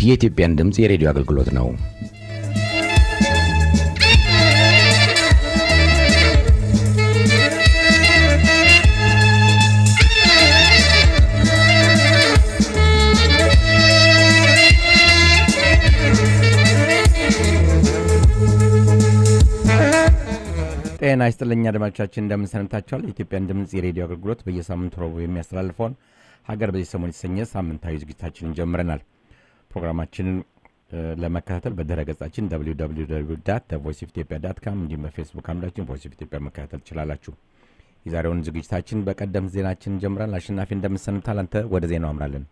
የኢትዮጵያን ድምፅ የሬዲዮ አገልግሎት ነው። ጤና ይስጥልኝ አድማጮቻችን፣ እንደምን ሰንብታችኋል? የኢትዮጵያን ድምፅ የሬዲዮ አገልግሎት በየሳምንቱ ረቡዕ የሚያስተላልፈውን ሀገር በዚህ ሰሞን የተሰኘ ሳምንታዊ ዝግጅታችንን ጀምረናል። ፕሮግራማችንን ለመከታተል በድረ ገጻችን ቮይስ ኦፍ ኢትዮጵያ ዳት ካም እንዲሁም በፌስቡክ አምዳችን ቮይስ ኦፍ ኢትዮጵያ መከታተል ትችላላችሁ። የዛሬውን ዝግጅታችን በቀደም ዜናችን ጀምረናል። አሸናፊ እንደምንሰንብታል? አንተ ወደ ዜናው አምራለን።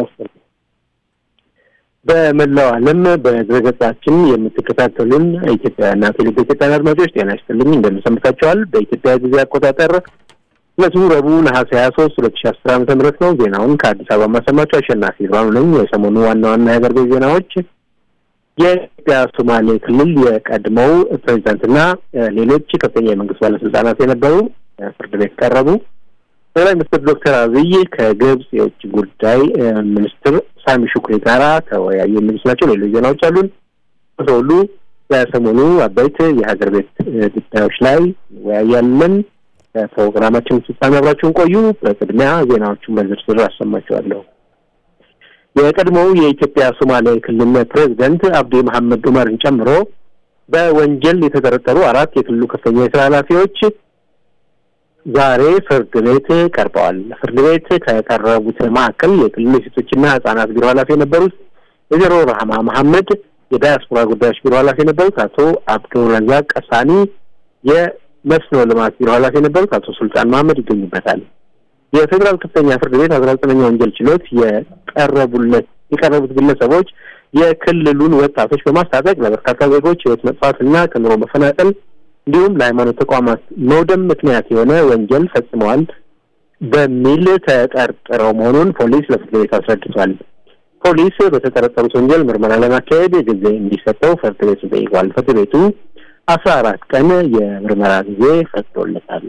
በመላው ዓለም በድረገጻችን የምትከታተሉን ኢትዮጵያውያንና ትውልደ ኢትዮጵያውያን አድማጮች ጤና ይስጥልኝ እንደምንሰምታችኋል። በኢትዮጵያ ጊዜ አቆጣጠር ዕለቱ ረቡዕ ነሐሴ ሀያ ሶስት ሁለት ሺ አስር ዓመተ ምህረት ነው። ዜናውን ከአዲስ አበባ ማሰማቸው አሸናፊ ብርሃኑ ነኝ። የሰሞኑ ዋና ዋና የሀገር ቤት ዜናዎች የኢትዮጵያ ሶማሌ ክልል የቀድሞው ፕሬዚዳንትና ሌሎች ከፍተኛ የመንግስት ባለስልጣናት የነበሩ ፍርድ ቤት ቀረቡ። ጠቅላይ ሚኒስትር ዶክተር አብይ ከግብጽ የውጭ ጉዳይ ሚኒስትር ሳሚ ሹክሪ ጋራ ተወያዩ የሚሉት ናቸው። ሌሎች ዜናዎች አሉን። ሁሉ በሰሞኑ አበይት የሀገር ቤት ጉዳዮች ላይ እንወያያለን። ፕሮግራማችን ፍጻሜ አብራችሁን ቆዩ። በቅድሚያ ዜናዎቹን በዝርዝር አሰማችኋለሁ። የቀድሞው የኢትዮጵያ ሶማሌ ክልል ፕሬዚደንት አብዲ መሐመድ ኡመርን ጨምሮ በወንጀል የተጠረጠሩ አራት የክልሉ ከፍተኛ የስራ ኃላፊዎች ዛሬ ፍርድ ቤት ቀርበዋል። ፍርድ ቤት ከቀረቡት መካከል የክልሉ የሴቶችና ህጻናት ቢሮ ኃላፊ የነበሩት ወይዘሮ ረሃማ መሐመድ፣ የዳያስፖራ ጉዳዮች ቢሮ ኃላፊ የነበሩት አቶ አብዱረዛቅ ቀሳኒ፣ የመስኖ ልማት ቢሮ ኃላፊ የነበሩት አቶ ሱልጣን መሐመድ ይገኙበታል። የፌዴራል ከፍተኛ ፍርድ ቤት አስራ ዘጠነኛ ወንጀል ችሎት የቀረቡለት የቀረቡት ግለሰቦች የክልሉን ወጣቶች በማስታጠቅ ለበርካታ ዜጎች ህይወት መጥፋትና ከኑሮ መፈናቀል እንዲሁም ለሃይማኖት ተቋማት መውደም ምክንያት የሆነ ወንጀል ፈጽመዋል በሚል ተጠርጥረው መሆኑን ፖሊስ ለፍርድ ቤት አስረድቷል። ፖሊስ በተጠረጠሩት ወንጀል ምርመራ ለማካሄድ ጊዜ እንዲሰጠው ፍርድ ቤቱ ጠይቋል። ፍርድ ቤቱ አስራ አራት ቀን የምርመራ ጊዜ ፈቅዶለታል።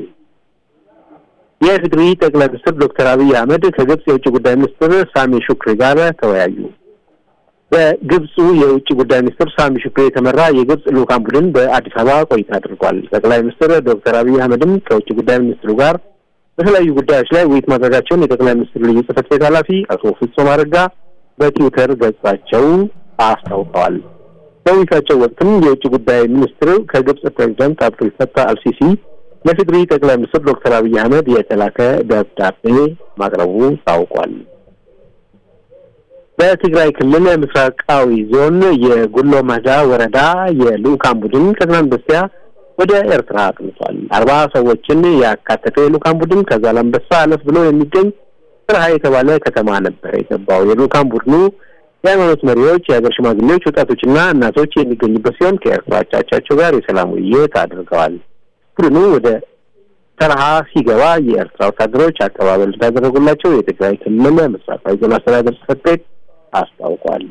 የትግሪ ጠቅላይ ሚኒስትር ዶክተር አብይ አህመድ ከግብጽ የውጭ ጉዳይ ሚኒስትር ሳሚ ሹክሪ ጋር ተወያዩ። በግብፁ የውጭ ጉዳይ ሚኒስትር ሳሚ ሹክሪ የተመራ የግብጽ ልኡካን ቡድን በአዲስ አበባ ቆይታ አድርጓል። ጠቅላይ ሚኒስትር ዶክተር አብይ አህመድም ከውጭ ጉዳይ ሚኒስትሩ ጋር በተለያዩ ጉዳዮች ላይ ውይይት ማድረጋቸውን የጠቅላይ ሚኒስትር ልዩ ጽሕፈት ቤት ኃላፊ አቶ ፍጹም አረጋ በትዊተር ገጻቸው አስታውቀዋል። በውይይታቸው ወቅትም የውጭ ጉዳይ ሚኒስትር ከግብጽ ፕሬዚዳንት አብዱል ፈታህ አልሲሲ ለፌዴሪ ጠቅላይ ሚኒስትር ዶክተር አብይ አህመድ የተላከ ደብዳቤ ማቅረቡ ታውቋል። በትግራይ ክልል ምስራቃዊ ዞን የጉሎ መህዳ ወረዳ የልኡካን ቡድን ከትናንት በስቲያ ወደ ኤርትራ አቅንቷል። አርባ ሰዎችን ያካተተው የልኡካን ቡድን ከዛላምበሳ አለፍ ብሎ የሚገኝ ስርሀ የተባለ ከተማ ነበር የገባው። የልኡካን ቡድኑ የሃይማኖት መሪዎች፣ የሀገር ሽማግሌዎች፣ ወጣቶችና እናቶች የሚገኙበት ሲሆን ከኤርትራ አቻቻቸው ጋር የሰላም ውይይት አድርገዋል። ቡድኑ ወደ ተረሃ ሲገባ የኤርትራ ወታደሮች አቀባበል እንዳደረጉላቸው የትግራይ ክልል ምስራቃዊ ዞን አስተዳደር ጽሕፈት ቤት አስታውቋል።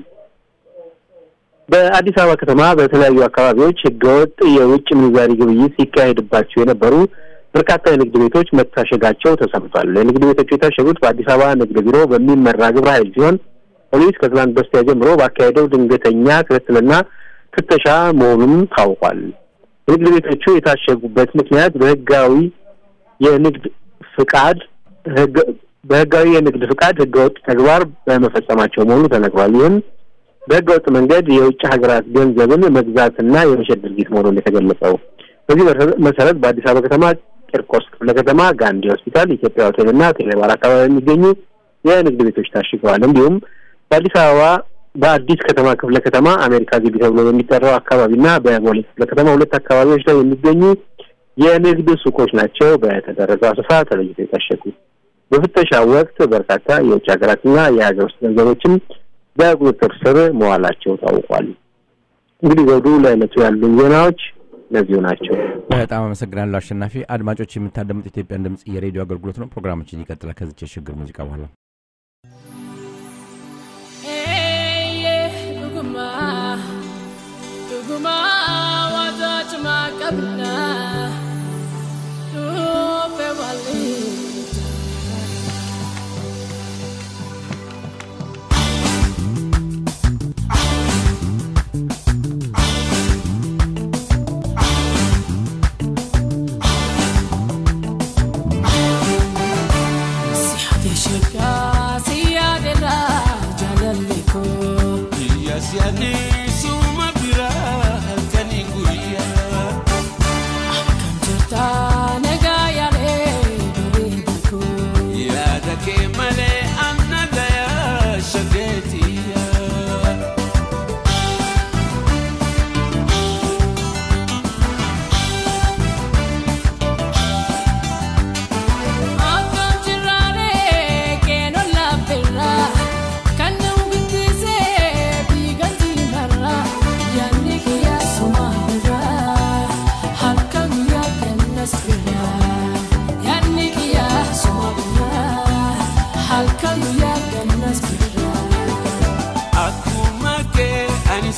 በአዲስ አበባ ከተማ በተለያዩ አካባቢዎች ህገወጥ የውጭ ምንዛሪ ግብይት ሲካሄድባቸው የነበሩ በርካታ የንግድ ቤቶች መታሸጋቸው ተሰምቷል። የንግድ ቤቶቹ የታሸጉት በአዲስ አበባ ንግድ ቢሮ በሚመራ ግብረ ኃይል ሲሆን ፖሊስ ከትናንት በስቲያ ጀምሮ ባካሄደው ድንገተኛ ክትትልና ፍተሻ መሆኑን ታውቋል። የንግድ ቤቶቹ የታሸጉበት ምክንያት በህጋዊ የንግድ ፍቃድ በህጋዊ የንግድ ፍቃድ ህገወጥ ተግባር በመፈጸማቸው መሆኑ ተነግሯል። ይህም በህገወጥ መንገድ የውጭ ሀገራት ገንዘብን መግዛትና የመሸጥ ድርጊት መሆኑን የተገለጸው። በዚህ መሰረት በአዲስ አበባ ከተማ ቂርቆስ ክፍለ ከተማ፣ ጋንዲ ሆስፒታል፣ ኢትዮጵያ ሆቴልና ቴሌባር አካባቢ የሚገኙ የንግድ ቤቶች ታሽገዋል። እንዲሁም በአዲስ አበባ በአዲስ ከተማ ክፍለ ከተማ አሜሪካ ግቢ ተብሎ በሚጠራው አካባቢና በቦሌ ክፍለ ከተማ ሁለት አካባቢዎች ላይ የሚገኙ የንግድ ሱቆች ናቸው በተደረገው አሰሳ ተለይተው የታሸጉ። በፍተሻ ወቅት በርካታ የውጭ ሀገራትና የሀገር ውስጥ ገንዘቦችን በቁጥጥር ስር መዋላቸው ታውቋል። እንግዲህ ዘውዱ ለዕለቱ ያሉ ዜናዎች እነዚሁ ናቸው። በጣም አመሰግናለሁ አሸናፊ። አድማጮች የምታደምጡ ኢትዮጵያን ድምጽ የሬዲዮ አገልግሎት ነው። ፕሮግራማችን ይቀጥላል ከዚች የሽግግር ሙዚቃ በኋላ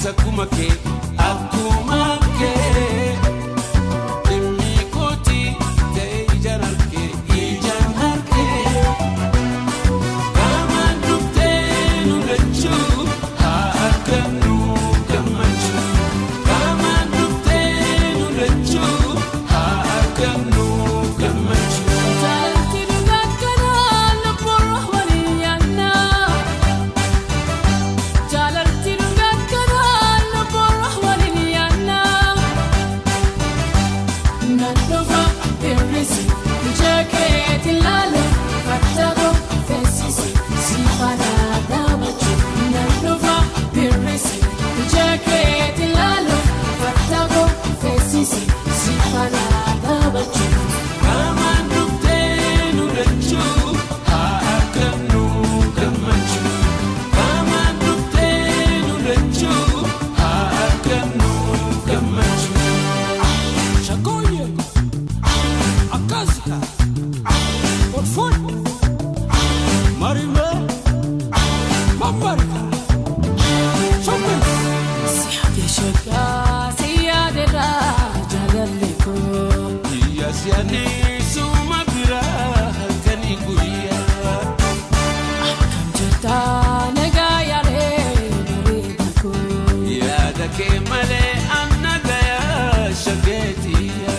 akkuma kee akkuma kee dhimmi kooti ta'e ijaan harkee ijaan harkee qaama dhuftee nu lachuu haa argannu gammachuu qaama dhuftee nu lachuu haa argannu gammachuu. Jaalalti dhugaakanaa lubbuun waliin yaannaa. Jaalalti dhugaakanaa lubbuun waliin yaannaa. Nannufa hir'isi ija keetti laala fattaqoo feesisi siifana dhaabachuu. Nannufa hir'isi ija keetti laala fattaqoo feesisi siifana dhaabachuu. Qaama dhuftee nu lachuu haa argannu gammachuu. Qaama dhuftee nu lachuu haa argannu gammachuu. Shagooyye akkasika olfuun marimee mammarika shobbee. Shakkaa si yaaderraa jaalalli koo. Biyya si'anii suma biraa halkanii guyyaa. Kan jirtaa nagaa yaalee bareeda koo. Yaada kee malee anna gayaa shageetiyaa.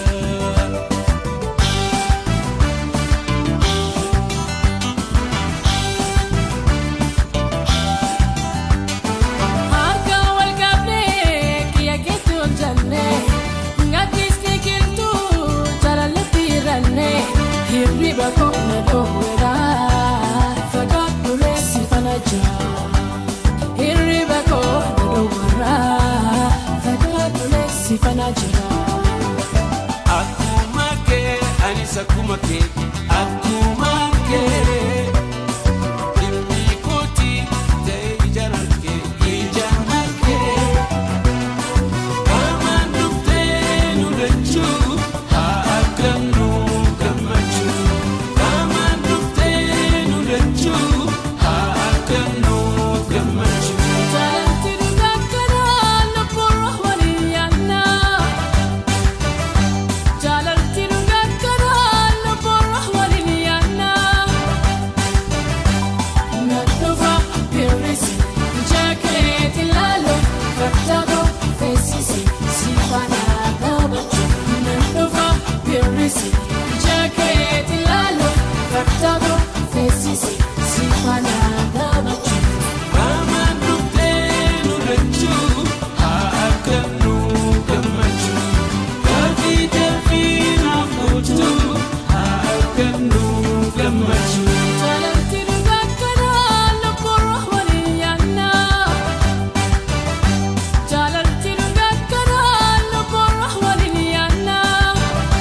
Harka wal qabnee kiyya keetti ol jallee. Ngaddisni kiltuu jaalalatti hirannee. Hirriba koo na dhoowweera. Fagaadhu reessi fana jaa. Hirriba koo na dhoowweera. Fagaadhu reessi fana jira. Akkuma kee anis akkuma kee akkuma kee. Dhimmi kooti ta'e ijaan harkee ijaan harkee. Qaama dhuftee nu lachuu haa argannu gammachuu. Qaama dhuftee nu lachuu haa argannu gammachuu. Jaalalti dhugaakanaa lubbuun waliin yaannaa. Jaalalti dhugaakanaa lubbuun waliin yaannaa. Nannufa hir'isi ija keetti laala fattaqoo feesisi siifana dhaabachuu. Nannufa hir'isi ija keetti laala fattaqoo feesisi siifana dhaabachuu. Qaama dhuftee nu lachuu haa argannu gammachuu. Gaaffii deebii naaf gochuu haa argannu gammachuu. Jaalalti dhugaakanaa lubbuun waliin yaannaa. Jaalalti dhugaakanaa lubbuun waliin yaannaa.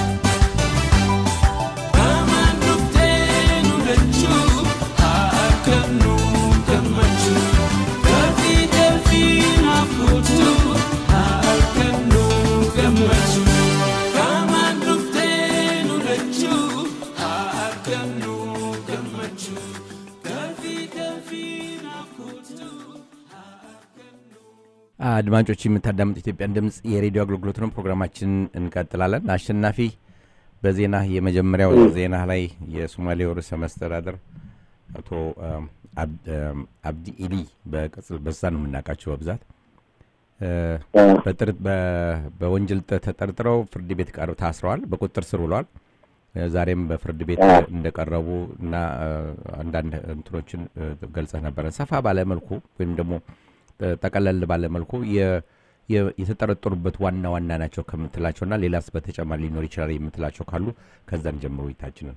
Qaama dhuftee nu lachuu haa argannu gammachuu. Gaaffii deebii naaf gochuu haa argannu gammachuu. Qaama dhuftee nu lachuu haa argannu gammachuu. Gaaffii deebii naaf gochuu haa argannu. አድማጮች የምታዳምጡ ኢትዮጵያን ድምፅ የሬዲዮ አገልግሎት ነው። ፕሮግራማችን እንቀጥላለን። አሸናፊ በዜና የመጀመሪያው ዜና ላይ የሶማሌው ርዕሰ መስተዳደር አቶ አም፣ አብ- አም፣ አብዲ ኢሊ በቅጽል በዛ ነው የምናውቃቸው በብዛት እ፣ በጥር- በ- በወንጀል ተ- ተጠርጥረው ፍርድ ቤት ቀርብ ታስረዋል። በቁጥጥር ስር ውለዋል። እ፣ ዛሬም በፍርድ ቤት እንደቀረቡ እና እ፣ አንዳንድ እንትኖችን እ፣ ገልጸህ ነበረ። ሰፋ ባለ መልኩ ወይም ደግሞ እ፣ ጠቀለል ባለ መልኩ የ- የ- የተጠረጠሩበት ዋና ዋና ናቸው ከምትላቸውና ሌላስ በተጨማሪ ሊኖር ይችላል የምትላቸው ካሉ ከዛን ጀምሮ ይታችንን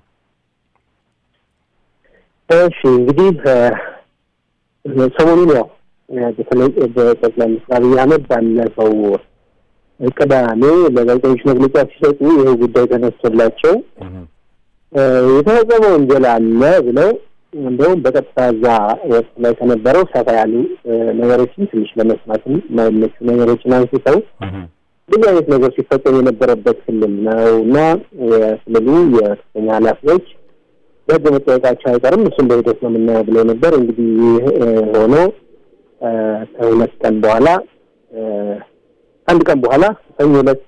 እሺ እንግዲህ እ፣ ሰሞኑን ያው እ፣ በተለይ በጠቅላይ ሚኒስትር አብይ አህመድ ባለፈው ቅዳሜ ለጋዜጠኞች መግለጫ ሲሰጡ ይህ ጉዳይ ተነስቶላቸው እ፣ የተፈጸመ ወንጀል አለ ብለው እንደውም በቀጥታ እዛ ወቅት ላይ ከነበረው ሰፋ ያሉ እ፣ ነገሮችን ትንሽ ለመስማትም የማይመቹ ነገሮችን አንስተው ብዙ አይነት ነገር ሲፈጸም የነበረበት ክልል ነው እና የክልሉ የከፍተኛ ኃላፊዎች በሕግ መጠየቃቸው አይቀርም እሱም በሂደት ነው የምናየው ብለው ነበር። እንግዲህ ይህ እ፣ ሆኖ እ፣ ከሁለት ቀን በኋላ አንድ ቀን በኋላ ሰኞ ዕለት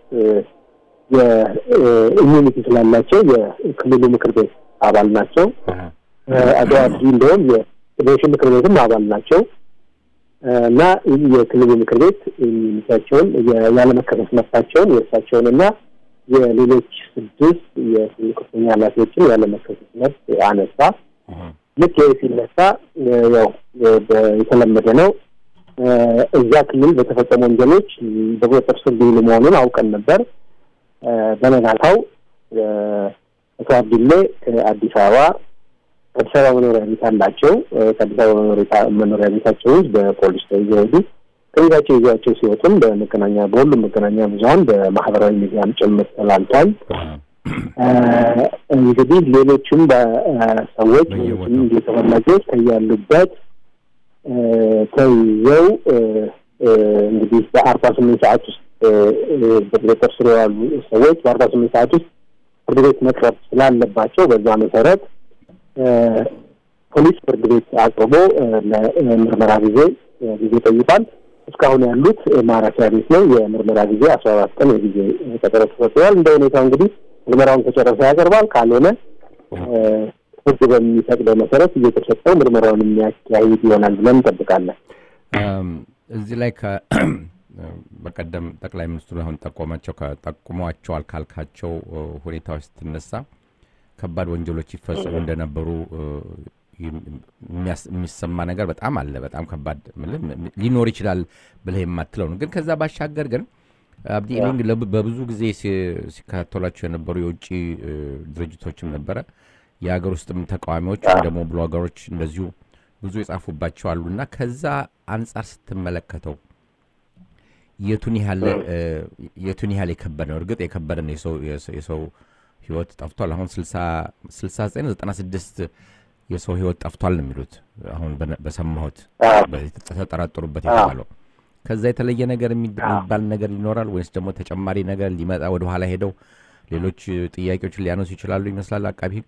የኢሚኒቲ ስላላቸው የክልሉ ምክር ቤት አባል ናቸው። አቶ አብዲ እንደውም የፌዴሬሽን ምክር ቤትም አባል ናቸው እና የክልሉ ምክር ቤት ኢሚኒቲያቸውን ያለመከሰስ መብታቸውን የእርሳቸውን እና የሌሎች ስድስት የክልሉ ከፍተኛ ኃላፊዎችን ያለመከሰስ መብት አነሳ። ልክ ይህ ሲነሳ ያው የተለመደ ነው። እዛ ክልል በተፈጸሙ ወንጀሎች በቁጥጥር ስር ሊውሉ መሆኑን አውቀን ነበር። በነጋታው አቶ አብዲሌ ከአዲስ አበባ አዲስ አበባ መኖሪያ ቤት አላቸው። ከአዲስ አበባ መኖሪያ ቤታቸው ውስጥ በፖሊስ ተይዘው ሄዱ። ከቤታቸው ይዘዋቸው ሲወጡም በመገናኛ በሁሉም መገናኛ ብዙኃን በማህበራዊ ሚዲያም ጭምር ተላልቷል። እንግዲህ ሌሎችም በሰዎች ተፈላጊዎች ከያሉበት ተይዘው እንግዲህ በአርባ ስምንት ሰዓት ውስጥ በቁጥጥር ስር የዋሉ ሰዎች በአርባ ስምንት ሰዓት ውስጥ ፍርድ ቤት መቅረብ ስላለባቸው በዛ መሰረት ፖሊስ ፍርድ ቤት አቅርቦ ለምርመራ ጊዜ ጊዜ ጠይቋል። እስካሁን ያሉት ማረፊያ ቤት ነው። የምርመራ ጊዜ አስራ አራት ቀን የጊዜ ቀጠሮ ተሰጥቷል። እንደ ሁኔታው እንግዲህ ምርመራውን ከጨረሰ ያቀርባል። ካልሆነ ሕግ በሚፈቅደው መሰረት እየተሰጠው ምርመራውን የሚያካሂድ ይሆናል ብለን እንጠብቃለን። እዚህ ላይ በቀደም ጠቅላይ ሚኒስትሩ አሁን ጠቆማቸው ጠቁሟቸዋል ካልካቸው ሁኔታዎች ስትነሳ ከባድ ወንጀሎች ይፈጸሙ እንደነበሩ የሚሰማ ነገር በጣም አለ። በጣም ከባድ ሊኖር ይችላል ብለህ የማትለው ነው። ግን ከዛ ባሻገር ግን አብዲ እኔ በብዙ ጊዜ ሲከታተሏቸው የነበሩ የውጭ ድርጅቶችም ነበረ የሀገር ውስጥም ተቃዋሚዎች ወይም ደግሞ ብሎገሮች እንደዚሁ ብዙ የጻፉባቸው አሉ እና ከዛ አንጻር ስትመለከተው የቱን ያህል የቱን ያህል የከበደ ነው? እርግጥ የከበደ ነው። የሰው ህይወት ጠፍቷል። አሁን ስልሳ ዘጠኝ ዘጠና ስድስት የሰው ህይወት ጠፍቷል ነው የሚሉት አሁን በሰማሁት ተጠራጠሩበት የተባለው። ከዛ የተለየ ነገር የሚባል ነገር ይኖራል ወይስ ደግሞ ተጨማሪ ነገር ሊመጣ ወደ ኋላ ሄደው ሌሎች ጥያቄዎችን ሊያነሱ ይችላሉ ይመስላል አቃቢ ህግ።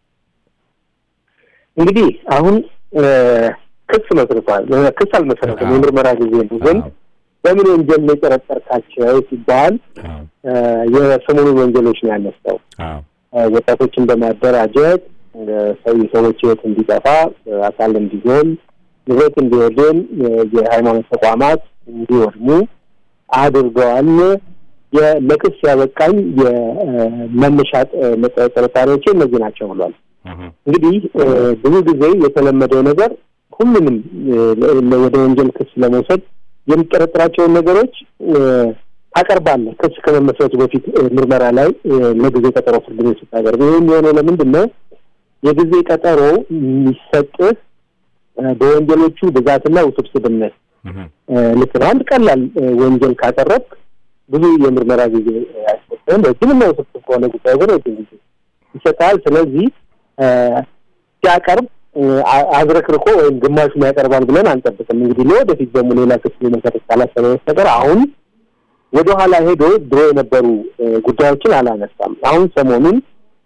እንግዲህ አሁን ክስ መስርቷል። ክስ አልመሰረትም፣ የምርመራ ጊዜ ነው። ግን በምን ወንጀል ነው የጠረጠርካቸው ሲባል የሰሞኑን ወንጀሎች ነው ያነሳው። ወጣቶችን በማደራጀት የሰዎች ህይወት እንዲጠፋ፣ አካል እንዲጎል፣ ንብረት እንዲወድም፣ የሃይማኖት ተቋማት እንዲወድሙ አድርገዋል። ለክስ ያበቃኝ የመነሻ ጥርጣሬዎቼ እነዚህ ናቸው ብሏል። እንግዲህ ብዙ ጊዜ የተለመደው ነገር ሁሉንም ወደ ወንጀል ክስ ለመውሰድ የሚጠረጥራቸውን ነገሮች ታቀርባለህ። ክስ ከመመስረቱ በፊት ምርመራ ላይ ለጊዜ ቀጠሮ ፍርድ ቤት ስታቀርብ፣ ይህ የሚሆነው ለምንድን ነው? የጊዜ ቀጠሮ የሚሰጥህ በወንጀሎቹ ብዛትና ውስብስብነት ልክ ነው። አንድ ቀላል ወንጀል ካቀረብክ ብዙ የምርመራ ጊዜ አይሰጥህም። ረጅምና ውስብስብ ከሆነ ጉዳይ ግን ረጅም ጊዜ ይሰጥሃል። ስለዚህ ሲያቀርብ አዝረክርኮ ወይም ግማሹን ያቀርባል ብለን አንጠብቅም። እንግዲህ ለወደፊት ደግሞ ሌላ ክስ መሰረት ካላሰበ በስተቀር አሁን ወደ ኋላ ሄዶ ድሮ የነበሩ ጉዳዮችን አላነሳም። አሁን ሰሞኑን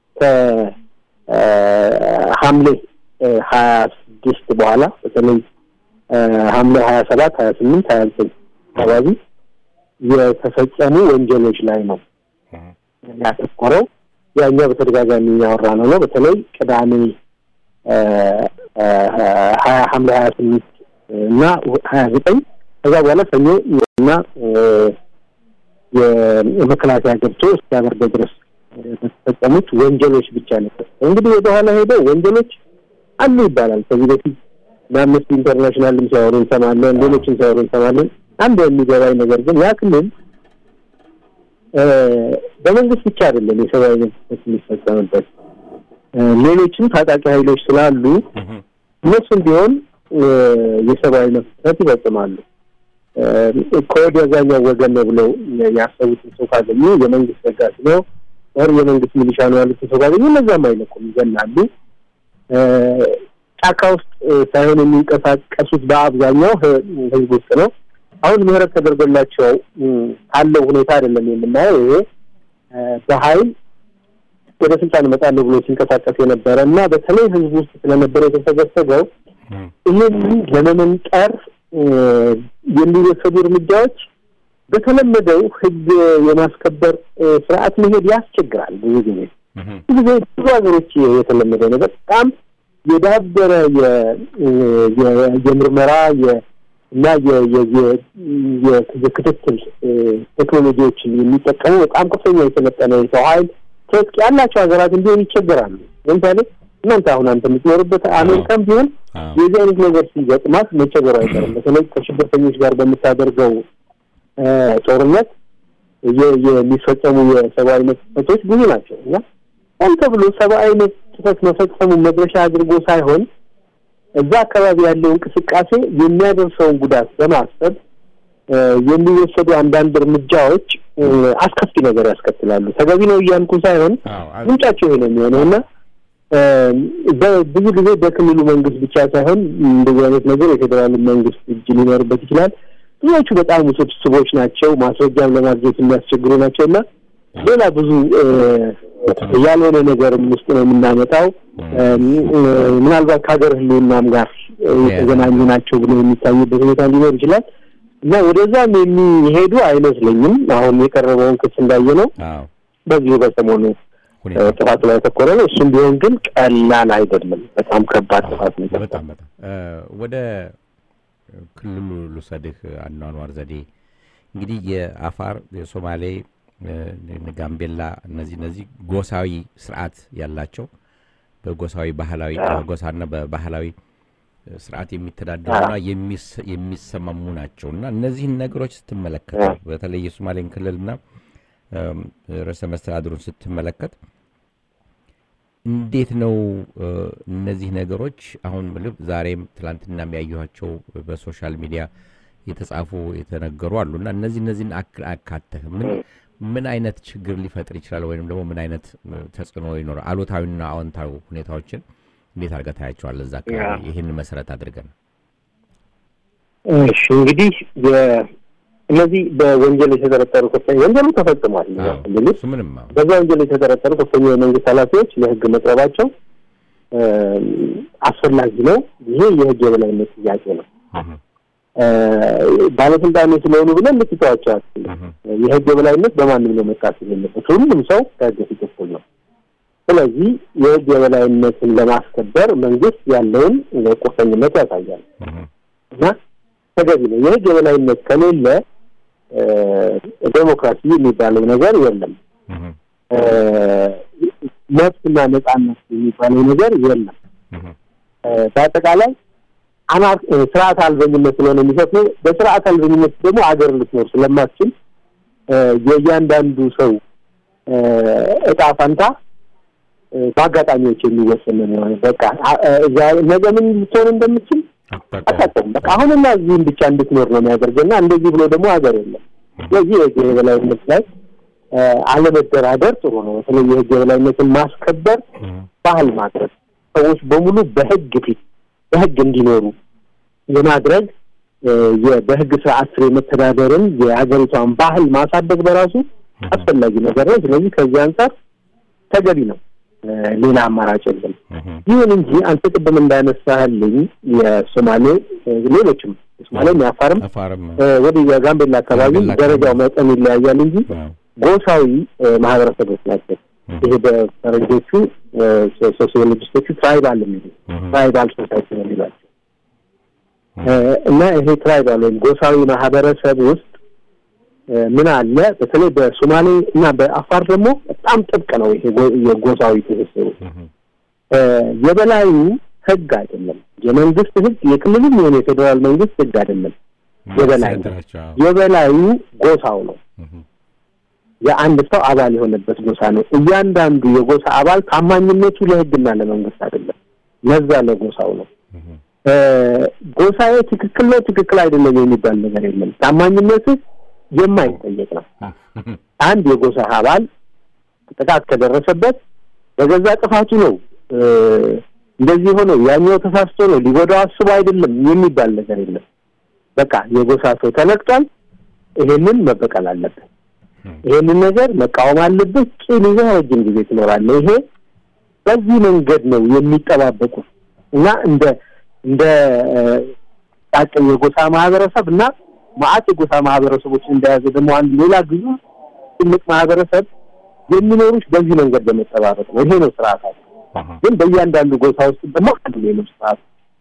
ከሐምሌ ሀያ ስድስት በኋላ በተለይ ሐምሌ ሀያ ሰባት ሀያ ስምንት ሀያ ዘጠኝ አካባቢ የተፈጸሙ ወንጀሎች ላይ ነው ያተኮረው። ያኛው በተደጋጋሚ ያወራ ነው ነው በተለይ ቅዳሜ ሀያ ሐምሌ ሀያ ስምንት እና ሀያ ዘጠኝ ከዛ በኋላ ሰኞ እና የመከላከያ ገብቶ እስኪያበርደው ድረስ በተፈጸሙት ወንጀሎች ብቻ ነበር። እንግዲህ ወደኋላ ሄደው ወንጀሎች አሉ ይባላል። ከዚህ በፊት በአምነስቲ ኢንተርናሽናልም ሲያወሩ እንሰማለን፣ ሌሎችም ሲያወሩ እንሰማለን። አንድ የሚገባኝ ነገር ግን ያ ክልል በመንግስት ብቻ አይደለም የሰብአዊ መብት የሚፈጸምበት ሌሎችም ታጣቂ ኃይሎች ስላሉ እነሱም ቢሆን የሰብአዊ መብት ይፈጽማሉ። ከወዲያኛው ወገን ነው ብለው ያሰቡትን ሰው ካገኙ የመንግስት ደጋፊ ነው ወር የመንግስት ሚሊሻ ነው ያሉትን ሰው ካገኙ እነዛም አይለቁም፣ ይገላሉ። ጫካ ውስጥ ሳይሆን የሚንቀሳቀሱት በአብዛኛው ህዝብ ውስጥ ነው። አሁን ምህረት ተደርጎላቸው ካለው ሁኔታ አይደለም የምናየው። ይሄ በኃይል ወደ ስልጣን እመጣለሁ ብሎ ሲንቀሳቀስ የነበረ እና በተለይ ህዝብ ውስጥ ስለነበረ የተሰገሰገው ይህን ለመመንጠር የሚወሰዱ እርምጃዎች በተለመደው ህግ የማስከበር እ፣ ስርዓት መሄድ ያስቸግራል ብዙ ጊዜ እህ፣ ብዙ ጊዜ ብዙ ሀገሮች የተለመደ ነው። በጣም የዳበረ የ- የ- የምርመራ የ- እና የ- የ- የ- የ- የክትትል እ፣ ቴክኖሎጂዎችን የሚጠቀሙ በጣም ከፍተኛ የሰለጠነ የሰው ኃይል ትጥቅ ያላቸው ሀገራት እንዲሆን ይቸገራሉ። ለምሳሌ እናንተ አሁን አንተ የምትኖርበት አሜሪካም ቢሆን አዎ፣ የዚህ አይነት ነገር ሲገጥማት መቸገሩ አይቀርም። በተለይ ከሽብርተኞች ጋር በምታደርገው እ፣ ጦርነት የ- የሚፈጸሙ የሰብአዊ መብት ጥሰቶች ብዙ ናቸው እና ሆን ተብሎ ሰብአዊ መብት ጥሰት መፈጸሙ መድረሻ አድርጎ ሳይሆን እዛ አካባቢ ያለው እንቅስቃሴ የሚያደርሰውን ጉዳት በማሰብ እ፣ የሚወሰዱ አንዳንድ እርምጃዎች እ፣ አስከፊ ነገር ያስከትላሉ። ተገቢ ነው እያልኩ ሳይሆን አዎ፣ አ- ምንጫቸው ይሄ ነው የሚሆነው እና በብዙ ጊዜ በክልሉ መንግስት ብቻ ሳይሆን እንደዚህ አይነት ነገር የፌዴራል መንግስት እጅ ሊኖርበት ይችላል። ብዙዎቹ በጣም ውስብስቦች ናቸው፣ ማስረጃም ለማግኘት የሚያስቸግሩ ናቸው እና ሌላ ብዙ እ፣ ያልሆነ ነገርም ውስጥ ነው የምናመጣው። እ፣ ምናልባት ከሀገር ሕልውናም ጋር እ፣ የተገናኙ ናቸው ብሎ የሚታዩበት ሁኔታ ሊኖር ይችላል እና ወደዛም የሚሄዱ አይመስለኝም። አሁን የቀረበውን ክስ እንዳየ ነው አዎ፣ በዚሁ በሰሞኑ ሁኔታ ጥፋቱ ላይ ያተኮረ ነው። እሱም ቢሆን ግን ቀላል አይደለም። በጣም ከባድ ጥፋት ነው። በጣም በጣም እ፣ ወደ ክልሉ ልውሰድህ። አኗኗር ዘዴ እንግዲህ የአፋር፣ የሶማሌ፣ እ፣ ጋምቤላ እነዚህ እነዚህ ጎሳዊ ስርዓት ያላቸው በጎሳዊ ባህላዊ በጎሳና በባህላዊ ስርዓት የሚተዳደሩና የሚስ- የሚሰማሙ ናቸው እና እነዚህን ነገሮች ስትመለከት በተለይ የሶማሌን ክልልና እም፣ ርዕሰ መስተዳድሩን ስትመለከት እንዴት ነው እ፣ እነዚህ ነገሮች አሁን ልብ ዛሬም ትላንትና የሚያየኋቸው በሶሻል ሚዲያ የተጻፉ የተነገሩ አሉ እና እነዚህ እነዚህን አክ- አካተህ ምን ምን አይነት ችግር ሊፈጥር ይችላል ወይም ደግሞ ምን አይነት እ፣ ተጽዕኖ ይኖራል? አሉታዊና አዎንታዊ ሁኔታዎችን እንዴት አድርገህ ታያቸዋለህ? እዛ አካባቢ ይህን መሰረት አድርገን እሺ እንግዲህ የ- እነዚህ በወንጀል የተጠረጠሩ ከፍተኛ ወንጀሉ ተፈጽሟል። አዎ፣ ክልል ውስጥ እሱ ምንም አዎ። በዛ ወንጀል የተጠረጠሩ ከፍተኛ የመንግስት ኃላፊዎች ለህግ መቅረባቸው እ፣ አስፈላጊ ነው። ይሄ የህግ የበላይነት ጥያቄ ነው። እህ፣ እ፣ ባለስልጣኖች ስለሆኑ ብለን ልትተዋቸው አትችልም። እህ፣ የህግ የበላይነት በማንም ነው መጣት የሌለበት። ሁሉም ሰው ከህግ ፊት እኩል ነው። ስለዚህ የህግ የበላይነትን ለማስከበር መንግስት ያለውን ቁርጠኝነት ያሳያል እህ፣ እና ተገቢ ነው። የህግ የበላይነት ከሌለ እ፣ ዴሞክራሲ የሚባለው ነገር የለም። እህ፣ እ፣ መብትና ነጻነት የሚባለው ነገር የለም። እህ፣ እ፣ በአጠቃላይ አናር እ፣ ስርዓት አልበኝነት ስለሆነ የሚሰፍነው በስርዓት አልበኝነት ደግሞ አገር ልትኖር ስለማትችል እ፣ የእያንዳንዱ ሰው እ፣ እጣ ፈንታ እ፣ በአጋጣሚዎች የሚወሰን ነው የሚሆነው። በቃ አ- እ፣ ዛሬ- ነገ ምን ልትሆን እንደምትችል አታውቀውም። አታውቅም። በቃ አሁንና እዚህም ብቻ እንድትኖር ነው የሚያደርገና እንደዚህ ብሎ ደግሞ ሀገር የለም። ስለዚህ የህግ የበላይነት ላይ እ፣ አለመደራደር ጥሩ ነው። በተለይ የህግ የበላይነትን ማስከበር እህ፣ ባህል ማድረግ ሰዎች በሙሉ በህግ ፊት በህግ እንዲኖሩ የማድረግ እ፣ የ- በህግ ስርዓት ስር የመተዳደርን የሀገሪቷን ባህል ማሳደግ በራሱ አስፈላጊ ነገር ነው። ስለዚህ ከዚህ አንጻር ተገቢ ነው። እ፣ ሌላ አማራጭ የለም። እህ፣ ይሁን እንጂ አንተ ቅድም እንዳነሳህልኝ የሶማሌ እ፣ ሌሎችም የሶማሌም የአፋርም አፋርም እ፣ ወደ የጋምቤላ አካባቢ ጋምቤላ ደረጃው መጠን ይለያያል እንጂ አዎ፣ ጎሳዊ እ፣ ማህበረሰቦች ናቸው። እህ፣ ይሄ በፈረንጆቹ እ፣ ሶ- ሶሲዮሎጂስቶቹ ትራይባል የሚሉ እህ፣ ትራይባል ሶሳይቲ ነው የሚሏቸው እ፣ እና ይሄ ትራይባል ወይም ጎሳዊ ማህበረሰብ ውስጥ እ፣ ምን አለ በተለይ በሶማሌ እና በአፋር ደግሞ በጣም ጥብቅ ነው ይሄ ጎ- የጎሳዊ ትስስሩ እህ፣ እ፣ የበላዩ ህግ አይደለም የመንግስት ህግ የክልልም የሆነ የፌዴራል መንግስት ህግ አይደለም የበላይ ነው። ሲያደራቸው፣ አዎ፣ የበላዩ ጎሳው ነው እህ፣ የአንድ ሰው አባል የሆነበት ጎሳ ነው እያንዳንዱ የጎሳ አባል ታማኝነቱ ለህግና ለመንግስት አይደለም ለዛ ለጎሳው ነው እህ፣ እ፣ ጎሳዬ ትክክል ነው ትክክል አይደለም የሚባል ነገር የለም ታማኝነትህ የማይጠየቅ ነው እህ፣ አንድ የጎሳ አባል ጥቃት ከደረሰበት በገዛ ጥፋቱ ነው እ፣ እንደዚህ ሆነው ያኛው ተሳስቶ ነው ሊጎዳው አስቦ አይደለም የሚባል ነገር የለም። በቃ የጎሳ ሰው ተነቅቷል፣ ይሄንን መበቀል አለብህ፣ ይሄንን ነገር መቃወም አለብህ፣ ቂም ይዘህ ረጅም ጊዜ ትኖራለህ። ይሄ በዚህ መንገድ ነው የሚጠባበቁት እና እንደ እንደ እ፣ ጣቅ የጎሳ ማህበረሰብ እና ማአት የጎሳ ማህበረሰቦችን እንደያዘ ደግሞ አንድ ሌላ ግዙ ትልቅ ማህበረሰብ የሚኖሩት በዚህ መንገድ በመጠባበቅ ነው። ይሄ ነው ስርዓታቸው። ግን በእያንዳንዱ ጎሳ ውስጥ ደግሞ አንድ ሌሎች ስርዓት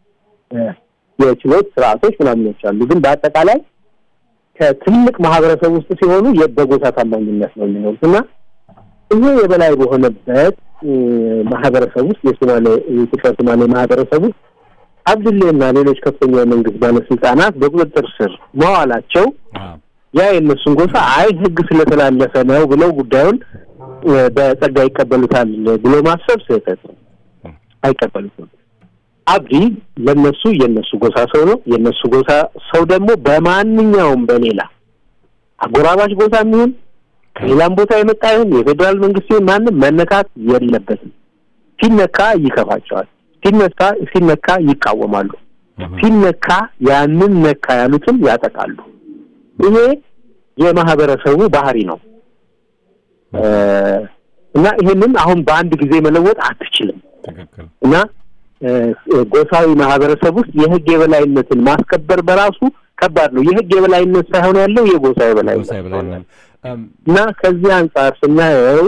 የችሎት ስርዓቶች ምናምኖች አሉ። ግን በአጠቃላይ ከትልቅ ማህበረሰብ ውስጥ ሲሆኑ በጎሳ ታማኝነት ነው የሚኖሩት እና ይሄ የበላይ በሆነበት ማህበረሰብ ውስጥ የሶማሌ የኢትዮጵያ ሶማሌ ማህበረሰብ ውስጥ አብድሌና ሌሎች ከፍተኛ የመንግስት ባለስልጣናት በቁጥጥር ስር መዋላቸው ያ የእነሱን ጎሳ አይ ህግ ስለተላለፈ ነው ብለው ጉዳዩን በጸጋ ይቀበሉታል ብሎ ማሰብ ስህተት ነው። አይቀበሉትም። አብዲ ለነሱ የነሱ ጎሳ ሰው ነው። የነሱ ጎሳ ሰው ደግሞ በማንኛውም በሌላ አጎራባች ጎሳ የሚሆን ከሌላም ቦታ የመጣ ይሁን የፌዴራል መንግስት ይሁን ማንም መነካት የለበትም። ሲነካ ይከፋቸዋል። ሲነካ ሲነካ ይቃወማሉ። ሲነካ ያንን ነካ ያሉትን ያጠቃሉ። ይሄ የማህበረሰቡ ባህሪ ነው እና ይሄንን አሁን በአንድ ጊዜ መለወጥ አትችልም እና ጎሳዊ ማህበረሰብ ውስጥ የህግ የበላይነትን ማስከበር በራሱ ከባድ ነው። የህግ የበላይነት ሳይሆን ያለው የጎሳ የበላይነት እና ከዚህ አንጻር ስናየው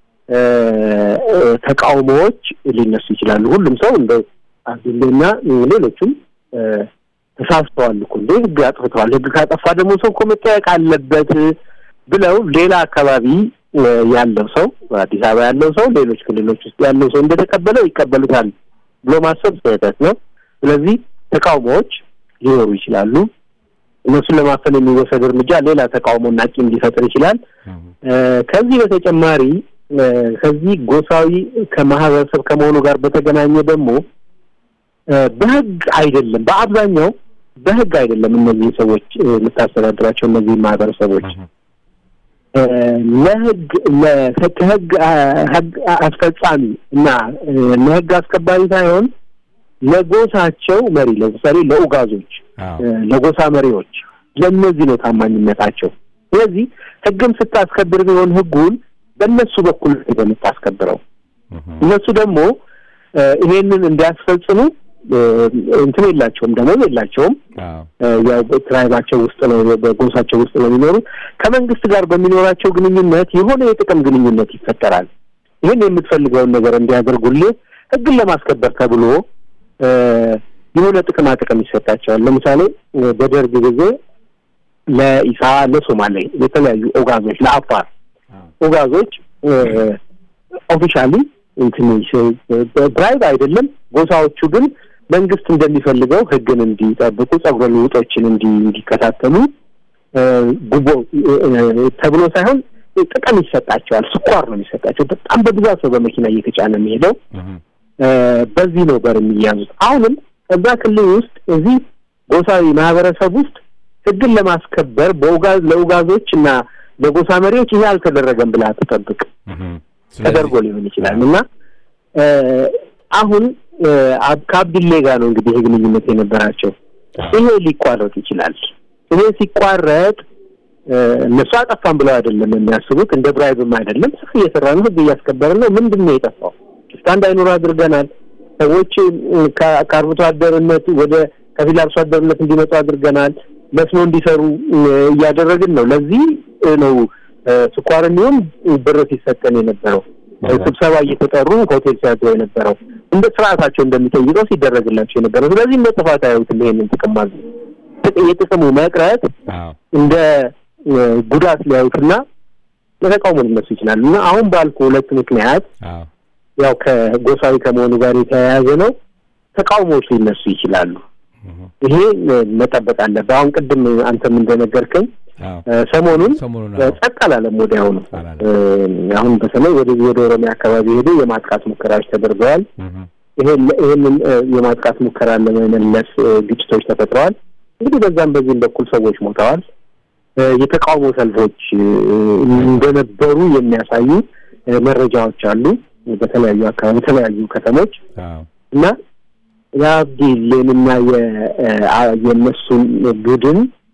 ተቃውሞዎች ሊነሱ ይችላሉ። ሁሉም ሰው እንደ አብዱሌና ሌሎቹም ተሳስተዋል እኮ እንደ ህግ አጥፍተዋል፣ ህግ ካጠፋ ደግሞ ሰው እኮ መጠየቅ አለበት ብለው ሌላ አካባቢ ያለው ሰው አዲስ አበባ ያለው ሰው ሌሎች ክልሎች ውስጥ ያለው ሰው እንደተቀበለው ይቀበሉታል ብሎ ማሰብ ስህተት ነው። ስለዚህ ተቃውሞዎች ሊኖሩ ይችላሉ። እነሱን ለማፈን የሚወሰድ እርምጃ ሌላ ተቃውሞና ቂም ሊፈጥር ይችላል። ከዚህ በተጨማሪ ከዚህ ጎሳዊ ከማህበረሰብ ከመሆኑ ጋር በተገናኘ ደግሞ በህግ አይደለም፣ በአብዛኛው በህግ አይደለም እነዚህ ሰዎች የምታስተዳድራቸው እነዚህ ማህበረሰቦች ለህግ ከህግ አስፈጻሚ እና ለህግ አስከባሪ ሳይሆን ለጎሳቸው መሪ ለምሳሌ ለኡጋዞች፣ ለጎሳ መሪዎች ለእነዚህ ነው ታማኝነታቸው። ስለዚህ ህግም ስታስከብር ቢሆን ህጉን በእነሱ በኩል የምታስከብረው እነሱ ደግሞ ይሄንን እንዲያስፈጽሙ እንትን የላቸውም፣ ደሞዝ የላቸውም። ያው ትራይባቸው ውስጥ ነው በጎሳቸው ውስጥ ነው የሚኖሩት። ከመንግስት ጋር በሚኖራቸው ግንኙነት የሆነ የጥቅም ግንኙነት ይፈጠራል። ይህን የምትፈልገውን ነገር እንዲያደርጉልህ ህግን ለማስከበር ተብሎ የሆነ ጥቅማ ጥቅም ይሰጣቸዋል። ለምሳሌ በደርግ ጊዜ ለኢሳ ለሶማሌ የተለያዩ ኦጋዞች ለአፋር ኦጋዞች ኦፊሻሊ እንትን ብራይብ አይደለም። ጎሳዎቹ ግን መንግስት እንደሚፈልገው ህግን እንዲጠብቁ ጸጉረ ልውጦችን እንዲከታተሉ ጉቦ ተብሎ ሳይሆን ጥቅም ይሰጣቸዋል። ስኳር ነው የሚሰጣቸው። በጣም በብዛት ሰው በመኪና እየተጫነ የሚሄደው በዚህ ነው በር የሚያዙት። አሁንም እዛ ክልል ውስጥ እዚህ ጎሳዊ ማህበረሰብ ውስጥ ህግን ለማስከበር በኡጋዝ ለኡጋዞች እና ለጎሳ መሪዎች ይሄ አልተደረገም ብለህ አትጠብቅ። ተደርጎ ሊሆን ይችላል እና አሁን ከአብድሌ ጋር ነው እንግዲህ ይሄ ግንኙነት የነበራቸው። ይሄ ሊቋረጥ ይችላል። ይሄ ሲቋረጥ እነሱ አጠፋን ብለው አይደለም የሚያስቡት፣ እንደ ብራይብም አይደለም። ስፍ እየሰራ ነው፣ ህግ እያስከበርን ነው። ምንድን ነው የጠፋው? ሽፍታ እንዳይኖሩ አድርገናል። ሰዎች ከአርብቶ አደርነት ወደ ከፊል አርሶ አደርነት እንዲመጡ አድርገናል። መስኖ እንዲሰሩ እያደረግን ነው። ለዚህ ነው ስኳር የሚሆን ብር ሲሰጠን የነበረው ስብሰባ እየተጠሩ ሆቴል ሲያድሩ የነበረው እንደ ስርዓታቸው እንደሚጠይቀው ሲደረግላቸው የነበረው። ስለዚህ እንደ ጥፋት አያዩትም። ይሄንን ጥቅም ማለት የጥቅሙ መቅረት እንደ ጉዳት ሊያዩትና ለተቃውሞ ሊነሱ ይችላል እና አሁን ባልኩ ሁለት ምክንያት ያው ከጎሳዊ ከመሆኑ ጋር የተያያዘ ነው። ተቃውሞዎች ሊነሱ ይችላሉ። ይሄ መጠበቅ አለብህ። አሁን ቅድም አንተም እንደነገርከኝ ሰሞኑን ጸጥ አላለም። ወዲያውኑ አሁን በተለይ ወደዚህ ወደ ኦሮሚያ አካባቢ ሄዱ የማጥቃት ሙከራዎች ተደርገዋል። ይህንን የማጥቃት ሙከራን ለመመለስ ግጭቶች ተፈጥረዋል። እንግዲህ በዛም በዚህም በኩል ሰዎች ሞተዋል። የተቃውሞ ሰልፎች እንደነበሩ የሚያሳዩ መረጃዎች አሉ በተለያዩ አካባቢ የተለያዩ ከተሞች እና የአብዲሌንና የእነሱን ቡድን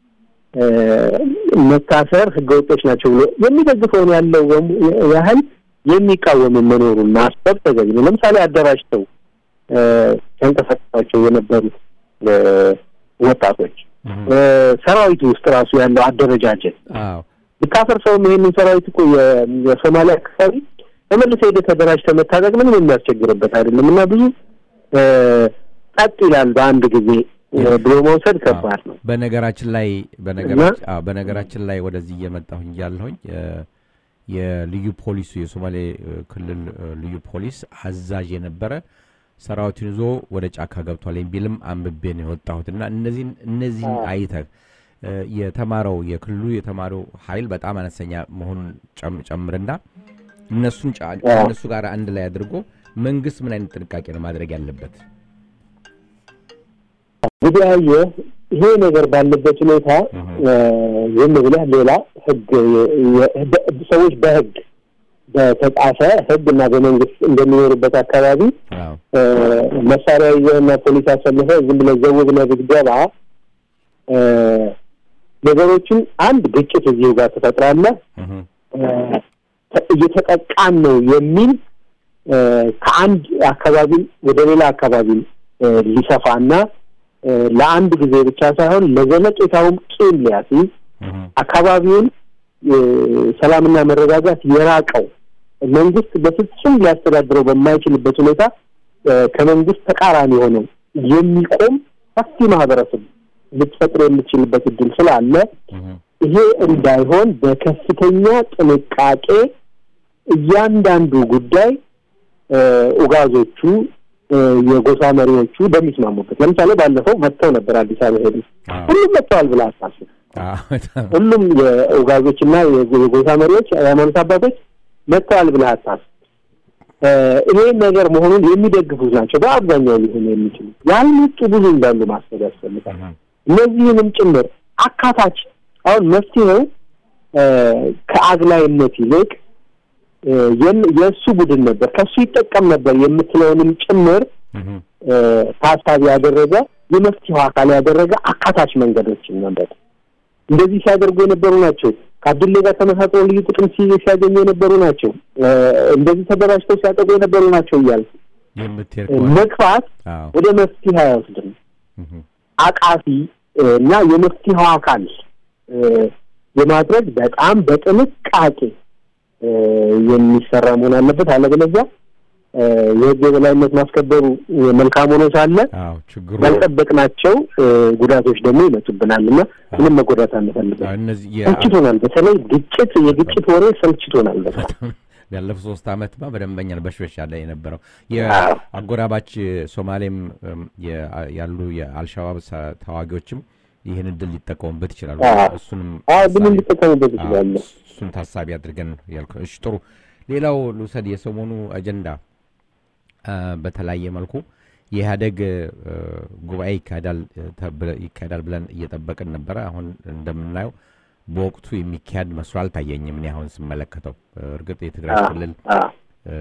መታሰር ህገወጦች ናቸው ብሎ የሚደግፈውን ያለው ያህል የሚቃወም መኖሩን ማሰብ ተገቢ ነው። ለምሳሌ አደራጅተው ሲያንቀሳቀሷቸው የነበሩት ወጣቶች እ፣ ሰራዊቱ ውስጥ ራሱ ያለው አደረጃጀት አዎ ብታፈርሰውም ይሄንን ሰራዊት እኮ የ- የሶማሊያ አካባቢ ተመልሰህ ሄደህ ተደራጅተህ መታጠቅ ምንም የሚያስቸግርበት አይደለም እና ብዙ እ፣ ጸጥ ይላል በአንድ ጊዜ እ፣ ብሎ መውሰድ ከባድ ነው። በነገራችን ላይ በነገራችን አዎ፣ በነገራችን ላይ ወደዚህ እየመጣሁኝ ያለሁኝ የልዩ ፖሊሱ የሶማሌ እ፣ ክልል እ፣ ልዩ ፖሊስ አዛዥ የነበረ ሰራዊቱን ይዞ ወደ ጫካ ገብቷል የሚልም አንብቤ ነው የወጣሁት እና እነዚህን እነዚህን አይተህ እ፣ የተማረው የክልሉ የተማረው ኃይል በጣም አነስተኛ መሆኑን ጨም- ጨምርና እነሱን ጫ- ከእነሱ ጋር አንድ ላይ አድርጎ መንግስት ምን አይነት ጥንቃቄ ነው ማድረግ ያለበት? እንግዲህ አየህ ይሄ ነገር ባለበት ሁኔታ እ፣ ዝም ብለህ ሌላ ህግ የ- የ- በ- ሰዎች በህግ በተጻፈ ህግ እና በመንግስት እንደሚኖሩበት አካባቢ አዎ እ፣ መሳሪያ ይዘህና ፖሊስ አሰልፈህ ዝም ብለህ ዘው ብለህ ብትገባ እ፣ ነገሮችን አንድ ግጭት እዚሁ ጋር ትፈጥራለህ። እህ፣ እ፣ እየተጠቃን ነው የሚል እ፣ ከአንድ አካባቢ ወደ ሌላ አካባቢ እ፣ ሊሰፋና እ፣ ለአንድ ጊዜ ብቻ ሳይሆን ለዘለቄታውም ቂም ሊያስይዝ እህ፣ አካባቢውን እ፣ ሰላምና መረጋጋት የራቀው መንግስት በፍጹም ሊያስተዳድረው በማይችልበት ሁኔታ እ፣ ከመንግስት ተቃራኒ ሆነው የሚቆም ሰፊ ማህበረሰብ ልትፈጥር የምትችልበት እድል ስላለ እህ፣ ይሄ እንዳይሆን በከፍተኛ ጥንቃቄ እያንዳንዱ ጉዳይ እ፣ ኡጋዞቹ እ፣ የጎሳ መሪዎቹ በሚስማሙበት ለምሳሌ ባለፈው መጥተው ነበር አዲስ አበባ ሄዱ። አዎ ሁሉም መጥተዋል ብለህ አታስብ። አዎ በጣም ሁሉም የኡጋዞችና የጎ- የጎሳ መሪዎች የሃይማኖት አባቶች መጥተዋል ብለህ አታስብ። እ፣ ይሄን ነገር መሆኑን የሚደግፉት ናቸው በአብዛኛው ሊሆኑ የሚችሉ ያልመጡ ብዙ እንዳሉ ማሰብ ያስፈልጋል። እህ፣ እነዚህንም ጭምር አካታች አሁን መፍትሄው እ፣ ከአግላይነት ይልቅ እ፣ የን- የእሱ ቡድን ነበር ከእሱ ይጠቀም ነበር የምትለውንም ጭምር እህ፣ እ፣ ታሳቢ ያደረገ የመፍትሄው አካል ያደረገ አካታች መንገዶችን መንገድ እንደዚህ ሲያደርጉ የነበሩ ናቸው። ከአብዱሌ ጋር ተመሳጥሮ ልዩ ጥቅም ሲ- ሲያገኙ የነበሩ ናቸው። እ፣ እንደዚህ ተደራጅተው ሲያጠቁ የነበሩ ናቸው እያልኩ የምትሄድ እ፣ ከሆነ መግፋት አዎ ወደ መፍትሄ አይወስድም። እህ፣ አቃፊ እ፣ እና የመፍትሄው አካል እ፣ የማድረግ በጣም በጥንቃቄ እ፣ የሚሰራ መሆን አለበት። አለበለዚያ እ፣ የሕግ የበላይነት ማስከበሩ እ፣ መልካም ሆኖ ሳለ አዎ ችግሩ ያልጠበቅናቸው እ፣ ጉዳቶች ደግሞ ይመጡብናል እና ምንም መጎዳት አንፈልግም። አዎ፣ እነዚህ የ- ሰልችቶናል። በተለይ ግጭት፣ የግጭት ወሬ ሰልችቶናል በጣም ያለፉት ሶስት ዓመትማ በደንበኛ ነው በሽበሽ ያለ የነበረው አዎ። የአጎራባች ሶማሌም እም፣ የ- ያሉ የአልሻባብ ሰ- ተዋጊዎችም ይህን እድል ሊጠቀሙበት ይችላሉ። አዎ። እሱንም አዎ ብንም ታሳቢ- ሊጠቀሙበት አዎ፣ ይችላለ። እሱን ታሳቢ አድርገን ያልከው። እሺ ጥሩ። ሌላው ልውሰድ የሰሞኑ አጀንዳ አ፣ በተለያየ መልኩ የኢህአዴግ እ፣ ጉባኤ ይካሄዳል እ፣ ተብ- ይካሄዳል ብለን እየጠበቅን ነበረ። አሁን እንደምናየው በወቅቱ የሚካሄድ መስሎ አልታየኝም። እኔ አሁን ስመለከተው እ፣ እርግጥ የትግራይ አዎ፣ ክልል አዎ። እ፣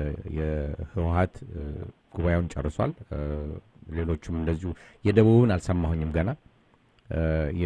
የህወሀት እ፣ ጉባኤውን ጨርሷል። እ፣ ሌሎቹም እንደዚሁ የደቡብን አልሰማሁኝም ገና እ፣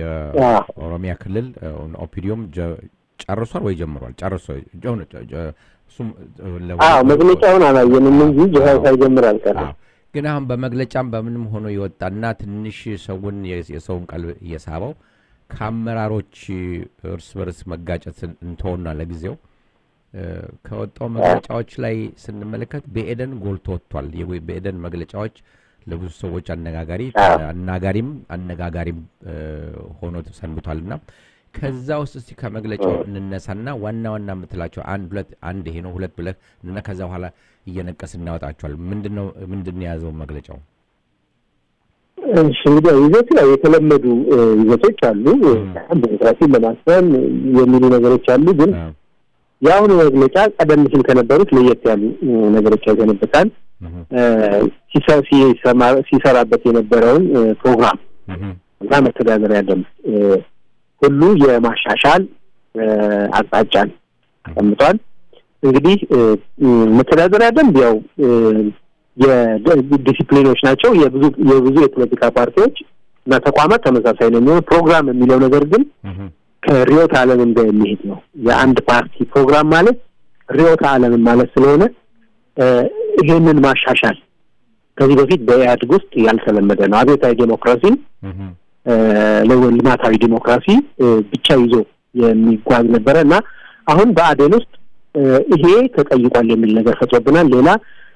የኦሮሚያ ክልል እ፣ ኦፒዲዮም ጀ- ጨርሷል ወይ ጀምሯል? ጨርሶ ጀ- ጀ- ጀ- እሱም እ፣ ለ- አዎ መግለጫውን አላየንም እንጂ ጅሃው አዎ። ሳይጀምር አልቀረም። አዎ። ግን አሁን በመግለጫም በምንም ሆኖ የወጣና ትንሽ ሰውን የ- የሰውን ቀልብ እየሳበው ከአመራሮች እርስ በርስ መጋጨት እንተውና ለጊዜው እ፣ ከወጣው መግለጫዎች ላይ ስንመለከት በኤደን ጎልቶ ወጥቷል። የወ- በኤደን መግለጫዎች ለብዙ ሰዎች አነጋጋሪ አዎ። አናጋሪም አነጋጋሪም እ፣ ሆኖ ሰንብቷል እና ከዛ ውስጥ እስቲ ከመግለጫው እንነሳና ዋና ዋና የምትላቸው አንድ ሁለት አንድ ይሄ ነው ሁለት ብለህ እና ከዛ በኋላ እየነቀስ እናወጣቸዋል። ምንድን ነው ምንድን ነው የያዘው መግለጫው? እሺ እንግዲህ ይዘቱ ያው የተለመዱ እ፣ ይዘቶች አሉ። ዲሞክራሲን ለማስፈን የሚሉ ነገሮች አሉ። ግን አዎ። የአሁኑ መግለጫ ቀደም ሲል ከነበሩት ለየት ያሉ እ፣ ነገሮች ያዘንብታል። እህ፣ እ፣ ሲሰ- ሲሰማ- ሲሰራበት የነበረውን እ፣ ፕሮግራም እህ፣ እና መተዳደሪያ ደንብ እ፣ ሁሉ የማሻሻል እ፣ አቅጣጫን አስቀምጧል። እንግዲህ እ፣ እ፣ መተዳደሪያ ደንብ ያው እ፣ የዲሲፕሊኖች ናቸው። የብዙ የብዙ የፖለቲካ ፓርቲዎች እና ተቋማት ተመሳሳይ ነው የሚሆነው። ፕሮግራም የሚለው ነገር ግን እህ፣ ከርዕዮተ ዓለምን ጋር የሚሄድ ነው። የአንድ ፓርቲ ፕሮግራም ማለት ርዕዮተ ዓለምን ማለት ስለሆነ እ፣ ይሄንን ማሻሻል ከዚህ በፊት በኢህአዴግ ውስጥ ያልተለመደ ነው። አብዮታዊ ዴሞክራሲን እህ፣ ልማታዊ ዲሞክራሲ ብቻ ይዞ የሚጓዝ ነበረ እና አሁን በአዴን ውስጥ ይሄ ተጠይቋል የሚል ነገር ፈጥሮብናል። ሌላ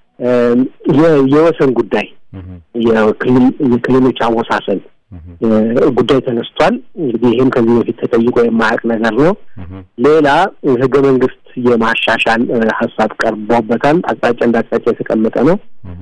የወሰን ጉዳይ የክልሎች አወሳሰን ጉዳይ ተነስቷል። እንግዲህ ይህም ከዚህ በፊት ተጠይቆ የማያውቅ ነገር ነው። ሌላ ህገ መንግስት የማሻሻል ሀሳብ ቀርቦበታል። አቅጣጫ እንደ አቅጣጫ የተቀመጠ ነው።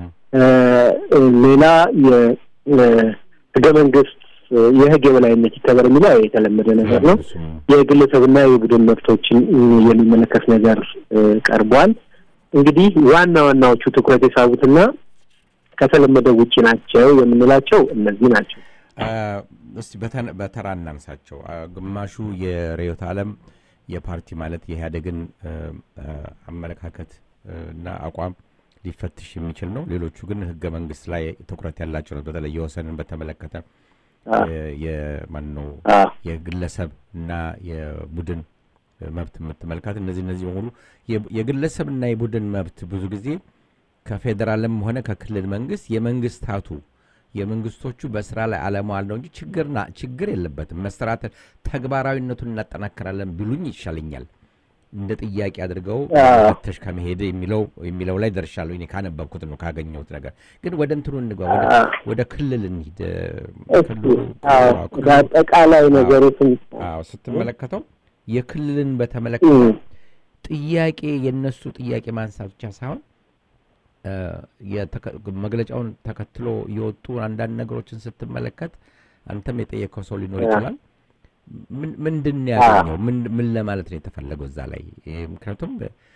ሌላ የህገ መንግስት የህግ የበላይነት ይከበር የሚለው የተለመደ ነገር ነው። የግለሰብና የቡድን መብቶችን የሚመለከት ነገር ቀርቧል። እንግዲህ ዋና ዋናዎቹ ትኩረት የሳቡትና ከተለመደው ውጭ ናቸው የምንላቸው እነዚህ ናቸው። እስቲ በተራ እናንሳቸው። ግማሹ የርዕዮተ ዓለም የፓርቲ ማለት የኢህአዴግን አመለካከት እና አቋም ሊፈትሽ የሚችል ነው። ሌሎቹ ግን ህገ መንግስት ላይ ትኩረት ያላቸው ነው። በተለይ የወሰንን በተመለከተ የማን ነው የግለሰብ እና የቡድን መብት የምትመለከት እነዚህ እነዚህ በሙሉ የግለሰብና የቡድን መብት ብዙ ጊዜ ከፌዴራልም ሆነ ከክልል መንግስት የመንግስታቱ የመንግስቶቹ በስራ ላይ አለመዋል ነው እንጂ ችግርና ችግር የለበትም። መሰራት ተግባራዊነቱን እናጠናክራለን ቢሉኝ ይሻለኛል። እንደ ጥያቄ አድርገው ተሽ ከመሄድ የሚለው የሚለው ላይ ደርሻለሁ። እኔ ካነበብኩት ነው ካገኘሁት ነገር ግን ወደ እንትኑ እንግባ፣ ወደ ክልል እንሂድ። አጠቃላይ ነገሮችን ስትመለከተው የክልልን በተመለከተ ጥያቄ የነሱ ጥያቄ ማንሳት ብቻ ሳይሆን መግለጫውን ተከትሎ የወጡ አንዳንድ ነገሮችን ስትመለከት አንተም የጠየቀው ሰው ሊኖር ይችላል። ምንድን ነው ያገኘው? ምን ለማለት ነው የተፈለገው እዛ ላይ? ምክንያቱም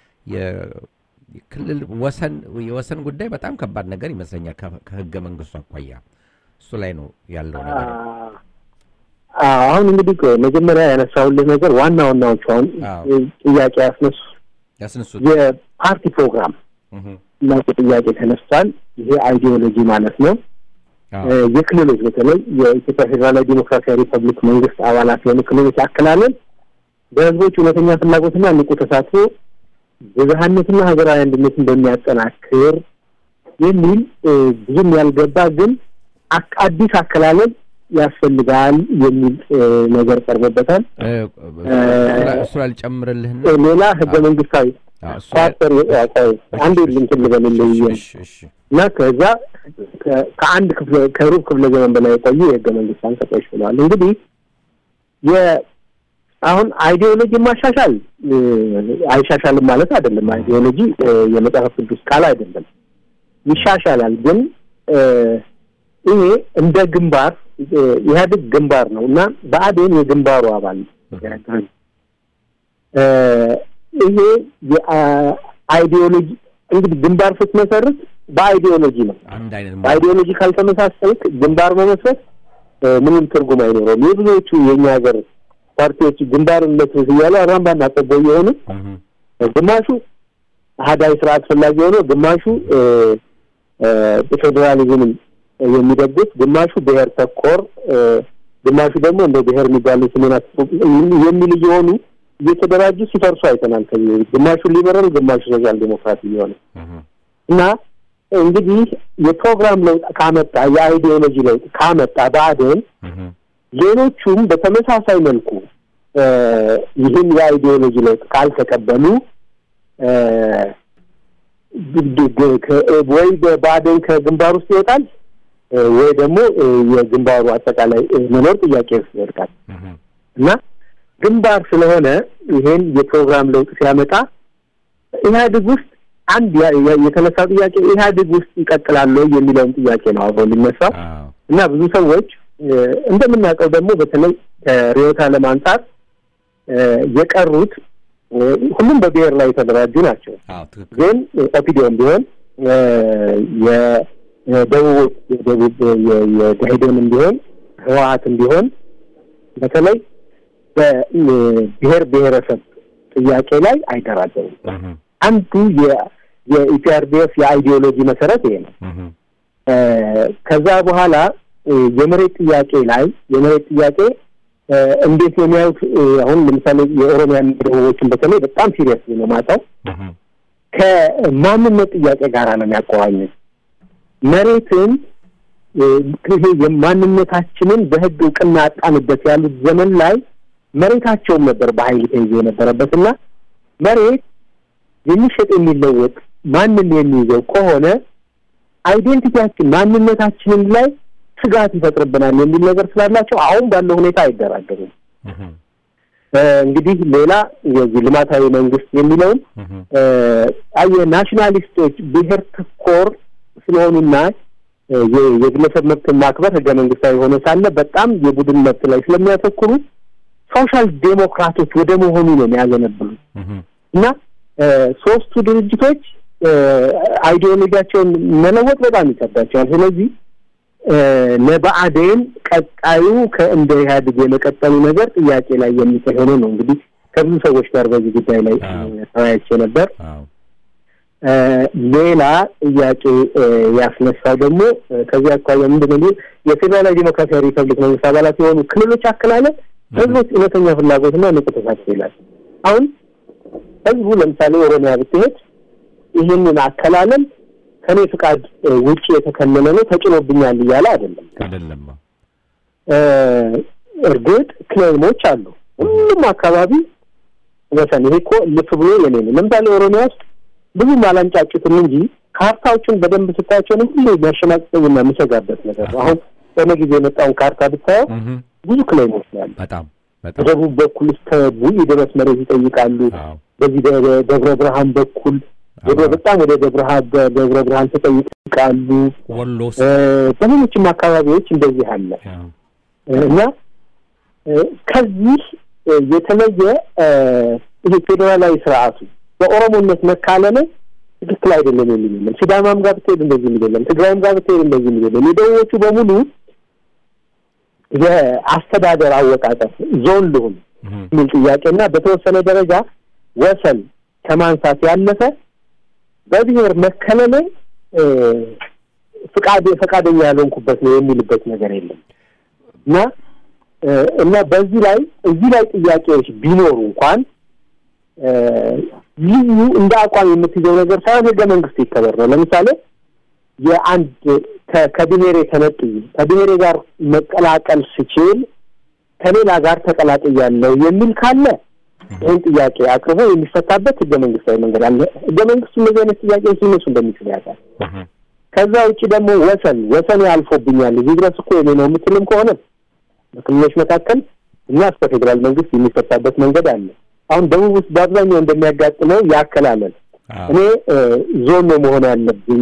የክልል ወሰን የወሰን ጉዳይ በጣም ከባድ ነገር ይመስለኛል ከህገ መንግስቱ አኳያ እሱ ላይ ነው ያለው ነገር። አሁን እንግዲህ መጀመሪያ ያነሳሁልህ ነገር ዋና ዋናዎቹ አሁን ጥያቄ ያስነሱ ያስነሱት የፓርቲ ፕሮግራም እና ጥያቄ ተነስቷል። ይሄ አይዲዮሎጂ ማለት ነው። የክልሎች በተለይ የኢትዮጵያ ፌዴራላዊ ዲሞክራሲያዊ ሪፐብሊክ መንግስት አባላት የሆኑ ክልሎች አከላለል በህዝቦች እውነተኛ ፍላጎትና ንቁ ተሳትፎ ብዝሃነትና ሀገራዊ አንድነትን በሚያጠናክር የሚል ብዙም ያልገባ ግን አዲስ አከላለል ያስፈልጋል የሚል ነገር ቀርቦበታል። እሱ አልጨምርልህና ሌላ ህገ መንግስታዊ ኳርተር አንድ እንትን ልበልልህ እና ከዛ ከአንድ ክፍለ ከሩብ ክፍለ ዘመን በላይ የቆዩ የህገ መንግስት አንቀጾች ብለዋል። እንግዲህ አሁን አይዲዮሎጂ ማሻሻል አይሻሻልም ማለት አይደለም። አይዲዮሎጂ የመጽሐፍ ቅዱስ ቃል አይደለም፣ ይሻሻላል። ግን ይሄ እንደ ግንባር ኢህአዴግ ግንባር ነው እና በአዴን የግንባሩ አባል ይሄ የአይዲዮሎጂ እንግዲህ ግንባር ስትመሰርት በአይዲዮሎጂ ነው። በአይዲዮሎጂ ካልተመሳሰልክ ግንባር መመስረት ምንም ትርጉም አይኖረውም። የብዙዎቹ የእኛ ሀገር ፓርቲዎች ግንባር እንመስረት እያሉ አራምባና ቆቦ የሆኑ ግማሹ አህዳዊ ስርዓት ፈላጊ የሆነ ግማሹ ፌዴራሊዝምን የሚደግፍ ግማሹ ብሔር ተኮር ግማሹ ደግሞ እንደ ብሔር የሚባሉ ስሜናት የሚል እየሆኑ እየተደራጁ ሲፈርሱ አይተናል። ከዚህ ግማሹ ሊበራል፣ ግማሹ ሶሻል ዴሞክራሲ እየሆነ እና እንግዲህ የፕሮግራም ለውጥ ካመጣ የአይዲዮሎጂ ለውጥ ካመጣ ብአዴን ሌሎቹም በተመሳሳይ መልኩ ይህን የአይዲዮሎጂ ለውጥ ካልተቀበሉ ወይ ብአዴን ከግንባር ውስጥ ይወጣል ወይ ደግሞ የግንባሩ አጠቃላይ መኖር ጥያቄ ውስጥ ይወድቃል እና ግንባር ስለሆነ ይሄን የፕሮግራም ለውጥ ሲያመጣ ኢህአዴግ ውስጥ አንድ የተነሳው ጥያቄ ኢህአዴግ ውስጥ ይቀጥላል የሚለውን ጥያቄ ነው አብሮ ሊነሳው እና ብዙ ሰዎች እንደምናውቀው ደግሞ በተለይ ከርዕዮተ ዓለም አንጻር የቀሩት ሁሉም በብሔር ላይ የተደራጁ ናቸው። ግን ኦፒዲዮም ቢሆን የደቡብ የደቡብ የደኢህዴንም ቢሆን ህወሀትም ቢሆን በተለይ በብሔር ብሔረሰብ ጥያቄ ላይ አይደራደሩም። አንዱ የኢፒአርዲኤፍ የአይዲዮሎጂ መሰረት ይሄ ነው። ከዛ በኋላ የመሬት ጥያቄ ላይ የመሬት ጥያቄ እንዴት ነው የሚያዩት? አሁን ለምሳሌ የኦሮሚያን ደቡቦችን በተለይ በጣም ሲሪየስ ነው ማጣው ከማንነት ጥያቄ ጋር ነው የሚያቆራኙት። መሬትን ይሄ የማንነታችንን በህግ እውቅና አጣንበት ያሉት ዘመን ላይ መሬታቸውም ነበር በኃይል ተይዞ የነበረበት እና መሬት የሚሸጥ የሚለወጥ ማንም የሚይዘው ከሆነ አይዴንቲቲያችን ማንነታችንን ላይ ስጋት ይፈጥርብናል የሚል ነገር ስላላቸው አሁን ባለው ሁኔታ አይደራደሩም። እንግዲህ ሌላ የዚህ ልማታዊ መንግስት የሚለውም አየ ናሽናሊስቶች ብሔር ተኮር ስለሆኑና የግለሰብ መብት ማክበር ህገ መንግስታዊ ሆነ ሳለ በጣም የቡድን መብት ላይ ስለሚያተኩሩ ሶሻል ዴሞክራቶች ወደ መሆኑ ነው የሚያዘነብሉት እና ሶስቱ ድርጅቶች አይዲዮሎጂያቸውን መለወጥ በጣም ይከብዳቸዋል። ስለዚህ ለብአዴን ቀጣዩ ከእንደ ኢህአዴግ የመቀጠሉ ነገር ጥያቄ ላይ የሚጥል ሆኖ ነው እንግዲህ ከብዙ ሰዎች ጋር በዚህ ጉዳይ ላይ ተወያይቼ ነበር። ሌላ ጥያቄ ያስነሳው ደግሞ ከዚህ አኳያ ምንድን ነው የፌዴራላዊ ዴሞክራሲያዊ ሪፐብሊክ መንግስት አባላት የሆኑ ክልሎች አከላለል ህዝቦች እውነተኛ ፍላጎትና ንቁ ተሳትፎ ይላል። አሁን ህዝቡ ለምሳሌ ኦሮሚያ ብትሄድ ይህንን አከላለል ከኔ ፍቃድ ውጭ የተከለለ ነው ተጭኖብኛል እያለ አይደለም አይደለም። እርግጥ ክሌሞች አሉ። ሁሉም አካባቢ ወሰን ይሄ እኮ ልፍ ብሎ የኔ ነው። ለምሳሌ ኦሮሚያ ውስጥ ብዙም አላንጫጩትም እንጂ ካርታዎችን በደንብ ስታያቸው ነው ሁሉ የሚያሸናቅቀኝና የምሰጋበት ነገር ነው። አሁን በሆነ ጊዜ የመጣውን ካርታ ብታየው ብዙ ክሌሞች ነው ያሉ። በጣም በደቡብ በኩል እስከ ቡኢ ድረስ መሬት ይጠይቃሉ። በዚህ ደብረ ብርሃን በኩል ወደ በጣም ወደ ደብረ ብርሃን ተጠይቃሉ። ወሎ በሌሎችም አካባቢዎች እንደዚህ አለ እና ከዚህ የተለየ ይሄ ፌዴራላዊ ስርዓቱ በኦሮሞነት መካለለ ትክክል አይደለም የሚል የለም። ሲዳማም ጋር ብትሄድ እንደዚህ የሚል የለም። ትግራይም ጋር ብትሄድ እንደዚህ የሚል የለም። የደቡቦቹ በሙሉ የአስተዳደር አወቃቀር ዞን ልሁን የሚል ጥያቄና በተወሰነ ደረጃ ወሰን ከማንሳት ያለፈ በብሔር መከለለ ፍቃድ ፈቃደኛ ያልሆንኩበት ነው የሚልበት ነገር የለም እና እና በዚህ ላይ እዚህ ላይ ጥያቄዎች ቢኖሩ እንኳን ልዩ እንደ አቋም የምትይዘው ነገር ሳይሆን ህገ መንግስት ይከበር ነው። ለምሳሌ የአንድ ከብሔሬ ተነጥዬ ከብሔሬ ጋር መቀላቀል ስችል ከሌላ ጋር ተቀላቅያለሁ የሚል ካለ ይህን ጥያቄ አቅርቦ የሚፈታበት ህገ መንግስታዊ መንገድ አለ። ህገ መንግስቱ እነዚህ አይነት ጥያቄዎች ሊነሱ እንደሚችል ያውቃል። ከዛ ውጭ ደግሞ ወሰን ወሰን ያልፎብኛል እዚህ ድረስ እኮ የኔ ነው የምትልም ከሆነ በክልሎች መካከል እና እስከ ፌዴራል መንግስት የሚፈታበት መንገድ አለ። አሁን ደቡብ ውስጥ በአብዛኛው እንደሚያጋጥመው ያከላለል እኔ ዞን ነው መሆን ያለብኝ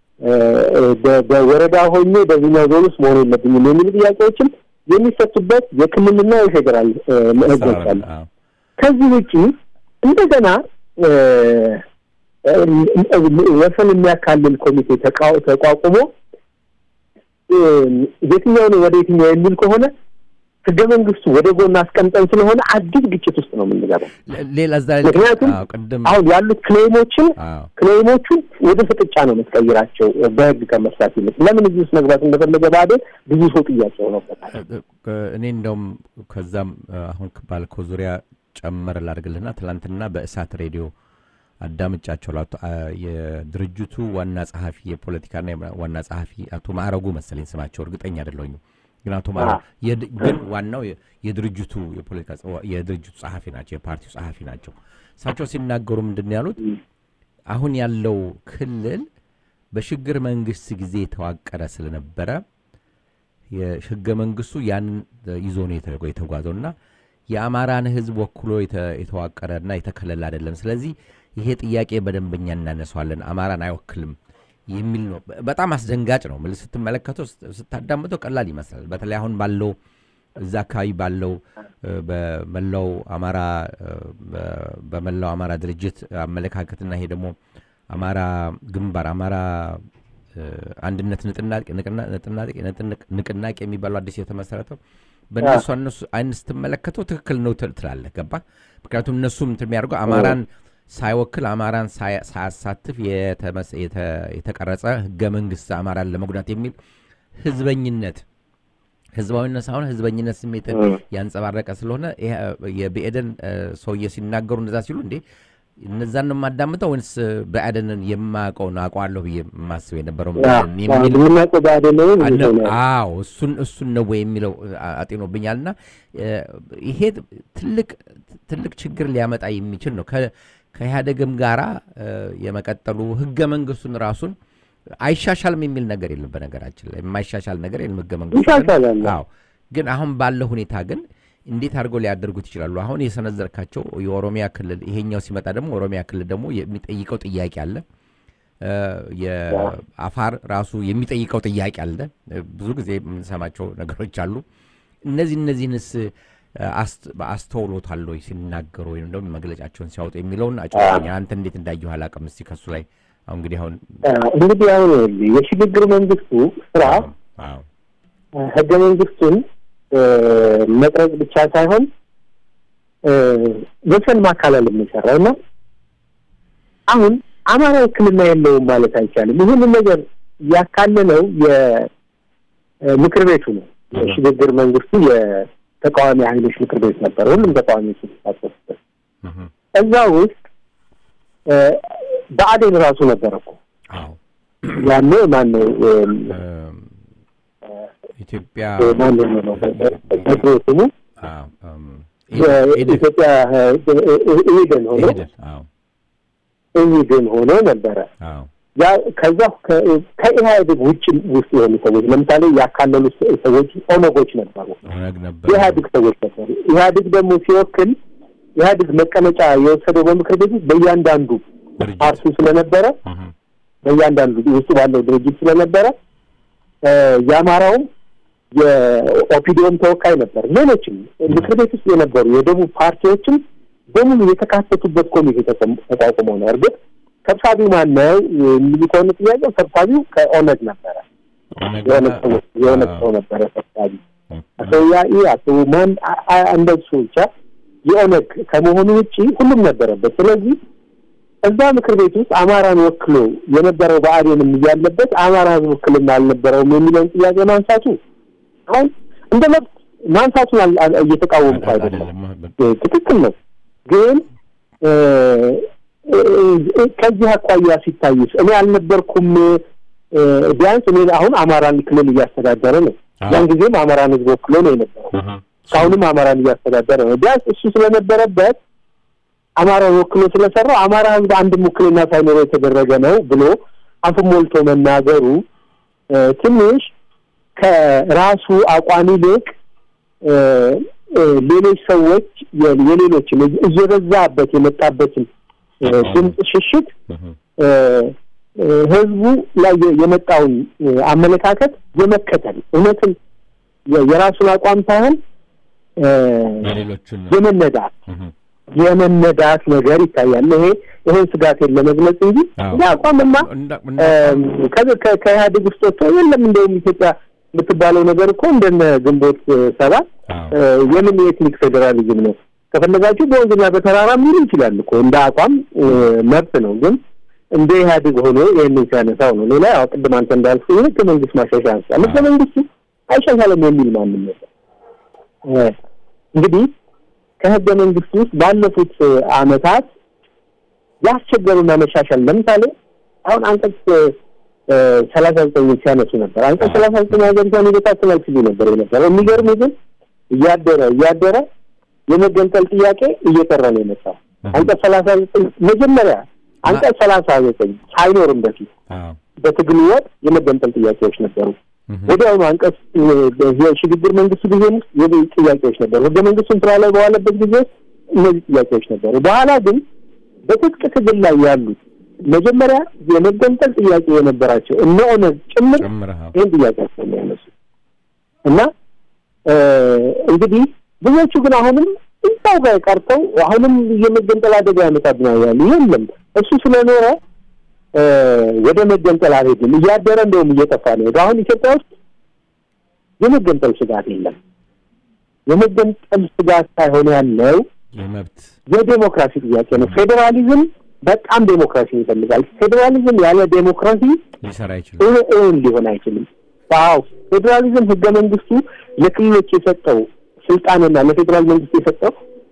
በወረዳ ሆኜ በዚህኛው ዞን ውስጥ መሆን የለብኝም የሚሉ ጥያቄዎችም የሚፈቱበት የክልልና የፌዴራል ህጎች አሉ። ከዚህ ውጪ እንደገና ወሰን የሚያካልል ኮሚቴ ተቋቁሞ የትኛው ነው ወደ የትኛው የሚል ከሆነ ህገ መንግስቱ ወደ ጎን አስቀምጠን ስለሆነ አዲስ ግጭት ውስጥ ነው የምንገባው። ሌላ እዛ ላይ ምክንያቱም ቅድም አሁን ያሉት ክሌሞችን ክሌሞቹን ወደ ፍጥጫ ነው የምትቀይራቸው በህግ ከመስራት ይልቅ። ለምን እዚህ ውስጥ መግባት እንደፈለገ ባዴን ብዙ ሰው ጥያቄ ሆኖበታል። እኔ እንደውም ከዛም አሁን ባልከው ዙሪያ ጨመር ላድርግልህና ትናንትና በእሳት ሬዲዮ አዳምጫቸው ላቶ የድርጅቱ ዋና ጸሐፊ የፖለቲካና ዋና ጸሐፊ አቶ ማዕረጉ መሰለኝ ስማቸው እርግጠኛ አይደለሁኝም ግን አቶ ማዕረጉ ግን ዋናው የድርጅቱ የፖለቲካ የድርጅቱ ጸሐፊ ናቸው የፓርቲው ጸሐፊ ናቸው እሳቸው ሲናገሩ ምንድን ያሉት አሁን ያለው ክልል በሽግግር መንግስት ጊዜ የተዋቀረ ስለነበረ የህገ መንግስቱ ያንን ይዞ ነው የተጓዘው እና የአማራን ህዝብ ወክሎ የተዋቀረና የተከለለ አይደለም ስለዚህ ይሄ ጥያቄ በደንበኛ እናነሷለን፣ አማራን አይወክልም የሚል ነው። በጣም አስደንጋጭ ነው። ምል ስትመለከተው ስታዳምጠው ቀላል ይመስላል። በተለይ አሁን ባለው እዛ አካባቢ ባለው በመላው አማራ በመላው አማራ ድርጅት አመለካከትና ይሄ ደግሞ አማራ ግንባር አማራ አንድነት ንቅናቄ የሚባለው አዲስ የተመሰረተው በእነሱ እነሱ አይን ስትመለከተው ትክክል ነው ትላለህ። ገባ? ምክንያቱም እነሱም የሚያደርገው አማራን ሳይወክል አማራን ሳያሳትፍ የተቀረጸ ህገ መንግስት አማራን ለመጉዳት የሚል ህዝበኝነት ህዝባዊነት ሳይሆን ህዝበኝነት ስሜትን ያንጸባረቀ ስለሆነ የብኤደን ሰውዬ ሲናገሩ እንደዛ ሲሉ እንዴ እነዛን ነው የማዳምጠው ወይንስ ብአዴንን የማያውቀውን አውቀዋለሁ ብዬ የማስብ የነበረው አዎ፣ ብአዴን የሚል የምናውቀው ብአዴን ነው አነ- የሚለው ነው። አዎ እሱን እሱን ነው ወይ የሚለው አ- አጤኖብኛል እና ይሄ ትልቅ ትልቅ ችግር ሊያመጣ የሚችል ነው። ከ- ከኢህአደግም ጋራ እ፣ የመቀጠሉ ህገ መንግስቱን ራሱን አይሻሻልም የሚል ነገር የለም። በነገራችን ላይ የማይሻሻል ነገር የለም ህገ መንግስቱ ግን- ይሻሻላል። አዎ ግን አሁን ባለው ሁኔታ ግን እንዴት አድርገው ሊያደርጉት ይችላሉ? አሁን የሰነዘርካቸው የኦሮሚያ ክልል ይሄኛው ሲመጣ ደግሞ ኦሮሚያ ክልል ደግሞ የሚጠይቀው ጥያቄ አለ። እ፣ የአፋር ራሱ የሚጠይቀው ጥያቄ አለ። እ፣ ብዙ ጊዜ የምንሰማቸው ነገሮች አሉ። እነዚህ እነዚህንስ እ፣ አስት- አስተውሎታል ወይ ሲናገሩ ወይም ደግሞ መግለጫቸውን ሲያወጡ የሚለውን አጭኛ አንተ እንዴት እንዳየሁ አላውቅም። እስኪ ከሱ ላይ አሁን እንግዲህ አሁን እንግዲህ አሁን የሽግግር መንግስቱ ስራ አዎ ህገ መንግስቱን እ፣ መቅረጽ ብቻ ሳይሆን እ፣ ወሰን ማካለል የሚሰራው እና አሁን አማራ ውክልና የለውም ማለት አይቻልም። ይህንን ነገር ያካለለው የምክር ቤቱ ነው። የሽግግር መንግስቱ የተቃዋሚ ኃይሎች ምክር ቤት ነበር። ሁሉም ተቃዋሚዎች የተሳተፉበት እህ፣ እዛ ውስጥ እ፣ ብአዴን ራሱ ነበር እኮ አዎ ያኔ ማነው እም፣ እም፣ ኢትዮጵያ ማነው ነው በድሮ ስሙ አዎ፣ እም፣ ኢህዴን የኢትዮጵያ ኢህዴን ሆኖ ኢህዴን፣ አዎ ኢህዴን ሆኖ ነበረ። አዎ ያ ከዛ ከ- ከኢህአዴግ ውጭ ውስጥ የሆኑ ሰዎች ለምሳሌ ያካለሉ ሰዎች ኦነጎች ነበሩ፣ ኦነግ ነበር የኢህአዴግ ሰዎች ነበሩ። ኢህአዴግ ደግሞ ሲወክል ኢህአዴግ መቀመጫ የወሰደው በምክር ቤት ውስጥ በእያንዳንዱ ድርጅት ፓርቲ ስለነበረ እህ፣ በእያንዳንዱ ውስጥ ባለው ድርጅት ስለነበረ እ፣ የአማራውም የኦፒዲዮም ተወካይ ነበር። ሌሎችም ምክር ቤት ውስጥ የነበሩ የደቡብ ፓርቲዎችም በሙሉ የተካተቱበት ኮሚቴ ተቋም- ተቋቁሞ ነው። እርግጥ ሰብሳቢው ማነው የሚሉ ከሆነ ጥያቄው ሰብሳቢው ከኦነግ ነበረ። ኦነግ የኦነግ ሰው- የኦነግ ሰው ነበረ ሰብሳቢ አቶ ያኢ አቶ ማን አ- አ- እንደሱ ብቻ የኦነግ ከመሆኑ ውጪ ሁሉም ነበረበት። ስለዚህ እዛ ምክር ቤት ውስጥ አማራን ወክሎ የነበረው ብአዴንም እያለበት አማራ ሕዝብ ውክልና አልነበረውም የሚለውን ጥያቄ ማንሳቱ አሁን እንደ መብት ማንሳቱን አል- አል- እየተቃወምኩ አይደለም። አይደለም እ፣ ትክክል ነው። ግን እ፣ እ፣ ከዚህ አኳያ ሲታይስ እኔ አልነበርኩም እ፣ ቢያንስ እኔ አሁን አማራን ክልል እያስተዳደረ ነው። አዎ። ያን ጊዜም አማራን ህዝብ ወክሎ ነው የነበረው። እህ፣ እስካሁንም አማራን እያስተዳደረ ነው። ቢያንስ እሱ ስለነበረበት አማራን ወክሎ ስለሰራው አማራ ህዝብ አንድም ውክልና ሳይኖረው የተደረገ ነው ብሎ አፉን ሞልቶ መናገሩ እ፣ ትንሽ ከራሱ አቋም ይልቅ እ፣ እ፣ ሌሎች ሰዎች የ- የሌሎችን እየበዛበት የመጣበትን እ፣ ድምፅ ሽሽት እህ፣ እ፣ እ፣ ህዝቡ ላይ የ- የመጣውን እ፣ አመለካከት የመከተል እውነትን የ- የራሱን አቋም ሳይሆን እ፣ የሌሎቹን የመነዳት እህ፣ የመነዳት ነገር ይታያል። ይሄ ይሄን ስጋቴን ለመግለጽ እንጂ አዎ። እንደ አቋምማ እንዳ- እንዳ- እም፣ ከዚ- ከ- ከኢህአዴግ ውስጥ ወጥቶ የለም እንደውም ኢትዮጵያ የምትባለው ነገር እኮ እንደነ ግንቦት እ፣ ሰባት አዎ። እ፣ የምን የኤትኒክ ፌዴራሊዝም ነው? ከፈለጋችሁ በወንዝና በተራራ ሚሉ ይችላል እኮ እንደ አቋም እ፣ መብት ነው። ግን እንደ ኢህአዴግ ሆኖ ይህንን ሲያነሳው ነው። ሌላ ያው ቅድም አንተ እንዳልኩ ህገ መንግስት ማሻሻያ አንስቷል። ህገ መንግስቱ አይሻሻልም የሚል ማንም ነበር። እንግዲህ ከህገ መንግስቱ ውስጥ ባለፉት እ፣ አመታት ያስቸገሩና መሻሻል ለምሳሌ አሁን አንቀጽ እ፣ ሰላሳ ዘጠኝ ሲያነሱ ነበር። አንቀጽ ሰላሳ ዘጠኝ ሀገሪቷን ይበታትናል ሲሉ ነበር የነበረው። የሚገርም ግን እያደረ እያደረ የመገንጠል ጥያቄ እየቀረ ነው የመጣው። አንቀጽ ሰላሳ ዘጠኝ መጀመሪያ አንቀጽ ሰላሳ ዘጠኝ ሳይኖርም በፊት አዎ። በትግሉ ወቅት የመገንጠል ጥያቄዎች ነበሩ። እህ፣ ወዲያውኑ አንቀጽ እ፣ የሽግግር መንግስቱ ጊዜ ውስጥ የብዙ ጥያቄዎች ነበሩ። ህገ መንግስቱን ስራ ላይ በዋለበት ጊዜ ውስጥ እነዚህ ጥያቄዎች ነበሩ። በኋላ ግን በትጥቅ ትግል ላይ ያሉት መጀመሪያ የመገንጠል ጥያቄ የነበራቸው እነ ኦነግ ጭምር ጨምረህ አዎ። ይህን ጥያቄ ነው የሚያነሱ እና እ፣ እንግዲህ ብዙዎቹ ግን አሁንም እዛው ጋር ቀርተው አሁንም የመገንጠል አደጋ ያመጣብናል ያሉ የለም እሱ ስለኖረ እ፣ ወደ መገንጠል አልሄድም እያደረ እንደውም እየጠፋ ነው ሄደ። አሁን ኢትዮጵያ ውስጥ የመገንጠል ስጋት የለም። የመገንጠል ስጋት ሳይሆን ያለው የመብት የዴሞክራሲ ጥያቄ ነው። ፌዴራሊዝም በጣም ዴሞክራሲ ይፈልጋል። ፌዴራሊዝም ያለ ዴሞክራሲ ሊሰራ አይችልም። እውን እውን ሊሆን አይችልም። አዎ ፌዴራሊዝም ህገ መንግስቱ ለክልሎች የሰጠው ስልጣንና ለፌዴራል መንግስት የሰጠው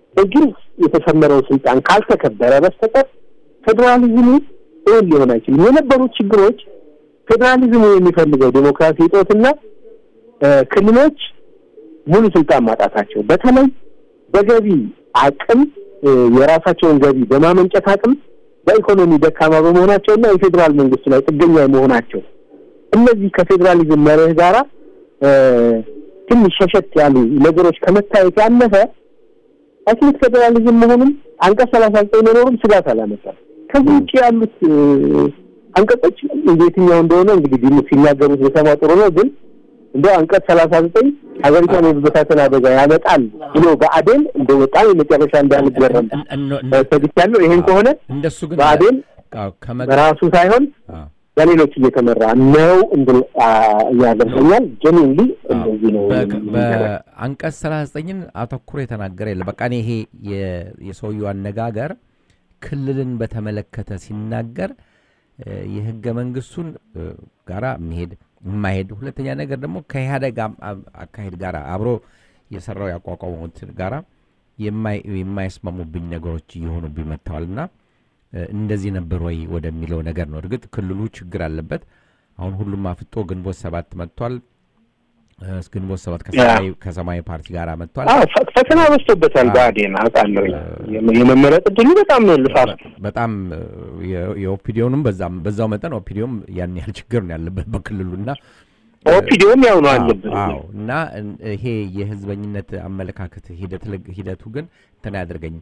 በግልጽ የተሰመረው ስልጣን ካልተከበረ በስተቀር ፌዴራሊዝሙ እውን ሊሆን አይችልም። የነበሩት ችግሮች ፌዴራሊዝሙ የሚፈልገው ዴሞክራሲ እጦትና እ፣ ክልሎች ሙሉ ስልጣን ማጣታቸው በተለይ በገቢ አቅም እ፣ የራሳቸውን ገቢ በማመንጨት አቅም በኢኮኖሚ ደካማ በመሆናቸውና የፌዴራል መንግስቱ ላይ ጥገኛ መሆናቸው እነዚህ ከፌዴራሊዝም መርህ ጋራ እ፣ ትንሽ ሸሸት ያሉ ነገሮች ከመታየት ያለፈ አትሊስት ፌዴራሊዝም መሆኑም አንቀጽ ሰላሳ ዘጠኝ መኖሩም ስጋት አላመጣም። ከዚህ ውጭ ያሉት እ፣ አንቀጾች የትኛው እንደሆነ እንግዲህ ዲሙ ሲናገሩት በሰማ ጥሩ ነው። ግን እንደ አንቀጽ ሰላሳ ዘጠኝ ሀገሪቷን የመበታተን አደጋ ያመጣል ብሎ በአዴን እንደ በጣም የመጨረሻ እንዳልገረም እን- እን- እን- ሰግቻለሁ። ይሄን ከሆነ እንደሱ ግን ብአዴን አዎ፣ ከመግ- በራሱ ሳይሆን አዎ። በሌሎች እየተመራ ነው እንድል ያደርገኛል። ጀኒንሊ እንደዚህ ነው በ- የሚደረግ። በአንቀጽ ሰላሳ ዘጠኝን አተኩሮ የተናገረ የለ በቃ እኔ ይሄ የ- የሰውየው አነጋገር ክልልን በተመለከተ ሲናገር እ፣ የህገ መንግስቱን እ፣ ጋራ የሚሄድ የማይሄድ ሁለተኛ ነገር ደግሞ ከኢህአደግ አም- አም- አካሄድ ጋር አብሮ የሰራው ያቋቋመው እንትን ጋራ የማይ- የማይስማሙብኝ ነገሮች እየሆኑብኝ መጥተዋልና እ፣ እንደዚህ ነበር ወይ ወደሚለው ነገር ነው። እርግጥ ክልሉ ችግር አለበት። አሁን ሁሉም አፍጦ ግንቦት ሰባት መጥቷል። እ፣ ግንቦት ሰባት ከሰማያዊ- ከሰማያዊ ፓርቲ ጋር መጥቷል። አዎ ፈ- ፈተና በዝቶበታል። አዎ። ብአዴን አውቃለሁ። የመ- የመመረጥ እድሉ በጣም ልፋት በጣም እ፣ የ- የኦፒዲዮንም በዛም በዛው መጠን ኦፒዲዮም ያን ያህል ችግር ነው ያለበት በክልሉና ኦፒዲዮም ያው ነው አለብን። አዎ እና እን- ይሄ የህዝበኝነት አመለካከት ሂደት ልግ- ሂደቱ ግን እንትን አያደርገኝም።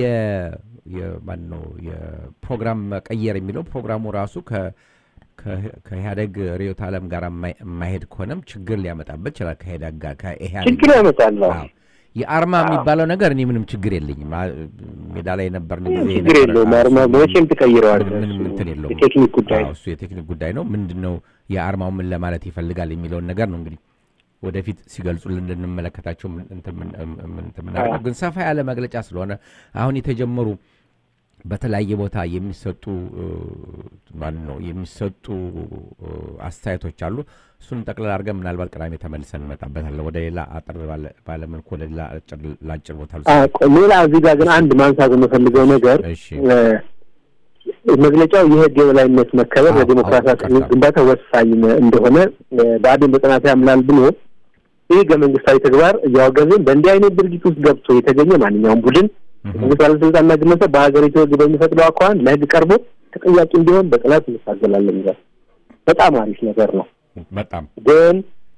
የማን ነው የፕሮግራም መቀየር የሚለው ፕሮግራሙ ራሱ ከ- ከ- ከኢህአደግ ርዕዮተ ዓለም ጋር የማይ- የማይሄድ ከሆነም ችግር ሊያመጣበት ይችላል። ከኢህአደግ ጋር ከኢህአደግ ችግር ያመጣል። አዎ። አዎ። የአርማ የሚባለው ነገር እኔ ምንም ችግር የለኝም። አ- ሜዳ ላይ የነበርን ጊዜ ችግር የነበረ- የለውም። አዎ፣ አርማ እሱ መቼም ትቀይረዋለህ። ምንም ምንም እሱ እንትን የለውም። የቴክኒክ ጉዳይ አዎ፣ ነው። እሱ የቴክኒክ ጉዳይ ነው። ምንድን ነው የአርማው ምን ለማለት ይፈልጋል የሚለውን ነገር ነው እንግዲህ ወደፊት ሲገልጹልን እንድንመለከታቸው ምን- እንትን ምን- ምን- እንትን የምናደርገው ግን ሰፋ ያለ መግለጫ ስለሆነ አሁን የተጀመሩ በተለያየ ቦታ የሚሰጡ እ፣ ማን ነው የሚሰጡ እ፣ አስተያየቶች አሉ። እሱን ጠቅላላ አድርገን ምናልባት ቅዳሜ ተመልሰን እንመጣበታለን። ወደ ሌላ አጠር ባለ- ባለ መልኩ ወደ ሌላ አጭር- ለአጭር ቦታ ልውሰድ። አዎ፣ ቆይ፣ ሌላ እዚህ ጋር ግን አንድ ማንሳት የምፈልገው ነገር እሺ እ፣ መግለጫው የህግ የበላይነት መከበር አዎ፣ ለዲሞክራሲያዊ አዎ፣ ቀጥታ። ግንባታ ወሳኝ እንደሆነ እ፣ ብአዴን በጥናት ያምናል ብሎ ይህ ህገ መንግስታዊ ተግባር እያወገዝን በእንዲህ አይነት ድርጊት ውስጥ ገብቶ የተገኘ ማንኛውም ቡድን መንግስት ባለስልጣንና ግለሰብ በሀገሪቱ ህግ በሚፈቅደው አኳኋን ለህግ ቀርቦ ተጠያቂ እንዲሆን በጥናት እንታገላለን ይላል። በጣም አሪፍ ነገር ነው። በጣም ግን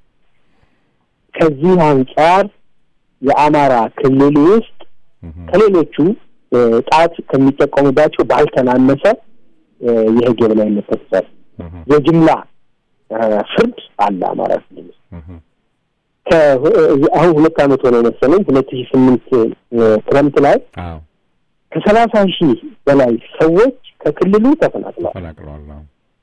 ከዚህ አንጻር የአማራ ክልል ውስጥ እህ፣ ከሌሎቹ እ፣ ጣት ከሚጠቀሙባቸው ባልተናነሰ እ፣ የህግ የበላይነት ተሰር እህ፣ የጅምላ እ፣ ፍርድ አለ አማራ ክልል ውስጥ እህ፣ ከ- አሁን ሁለት ዓመት ሆነ መሰለኝ ሁለት ሺህ ስምንት ክረምት ላይ አዎ ከሰላሳ ሺህ በላይ ሰዎች ከክልሉ ተፈናቅለዋል። ተፈናቅለዋል። አዎ።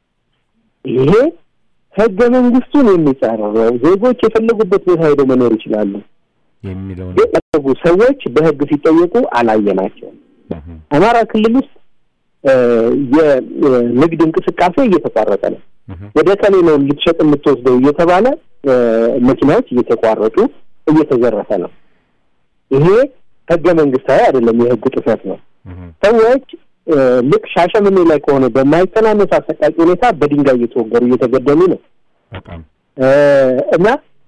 ይሄ ህገ መንግስቱን የሚጻረረው ዜጎች የፈለጉበት ቦታ ሄደው መኖር ይችላሉ የሚለውን የፈለጉ ሰዎች በህግ ሲጠየቁ አላየናቸውም። እህ፣ አማራ ክልል ውስጥ እ፣ የንግድ እንቅስቃሴ እየተቋረጠ ነው። እህ፣ ወደ ከሌ ነው ልትሸጥ የምትወስደው እየተባለ እ፣ መኪናዎች እየተቋረጡ እየተዘረፈ ነው። ይሄ ህገ መንግስታዊ አይደለም፣ የህግ ጥሰት ነው። እህ፣ ሰዎች እ፣ ልክ ሻሸመኔ ላይ ከሆነ በማይተናነስ አሰቃቂ ሁኔታ በድንጋይ እየተወገሩ እየተገደሉ ነው በጣም እ፣ እና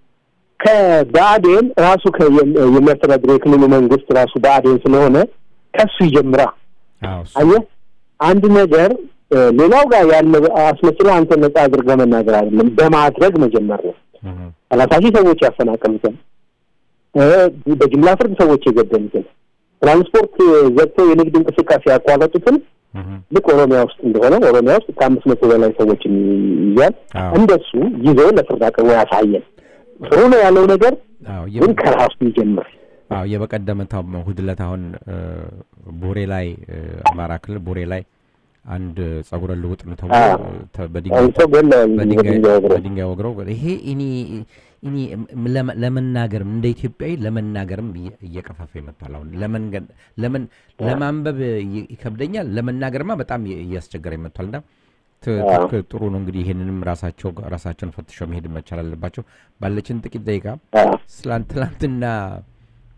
ከብአዴን ራሱ ከ- የም- የሚያስተዳድረው የክልሉ መንግስት ራሱ ብአዴን ስለሆነ ከሱ ይጀምራ። አዎ እሱ- አየህ አንድ ነገር እ፣ ሌላው ጋር ያለ አስመስሎ አንተ ነጻ አድርገህ መናገር አይደለም፣ በማድረግ መጀመር ነው። እህ፣ ሰላሳ ሺህ ሰዎች ያፈናቀሉትን እ፣ በጅምላ ፍርድ ሰዎች የገደሉትን ትራንስፖርት ዘግተው የንግድ እንቅስቃሴ ያቋረጡትን እህ፣ ልክ ኦሮሚያ ውስጥ እንደሆነ ኦሮሚያ ውስጥ ከአምስት መቶ በላይ ሰዎችን ይዟል። አዎ እንደሱ ይዞ ለፍርድ አቅርቦ ያሳየን ጥሩ ነው ያለው ነገር አዎ ግን የ- ከራሱ ይጀምር። አዎ የበቀደመታው እሑድ ዕለት አሁን እ፣ ቡሬ ላይ እ፣ አማራ ክልል ቡሬ ላይ አንድ ጸጉረ ልውጥ ነው ተብሎ አዎ። ተ- በድንጋይ አንተ ገለዋል በድንጋይ በድንጋይ ወግረው በድንጋይ ወግረው ይሄ እኔ እኔ ለመ- ለመናገርም እንደ ኢትዮጵያዊ ለመናገርም እየ- እየቀፈፈ ይመጣል። አሁን ለመንገድ ለምን ለማንበብ ይ- ይከብደኛል፣ ለመናገርማ በጣም የ- እያስቸገረ ይመጣል። እና ት- አዎ። ትክክል ጥሩ ነው እንግዲህ ይህንንም ራሳቸው ራሳቸውን ፈትሸው መሄድ መቻል አለባቸው። ባለችን ጥቂት ደቂቃ አዎ። ስላንት ትላንትና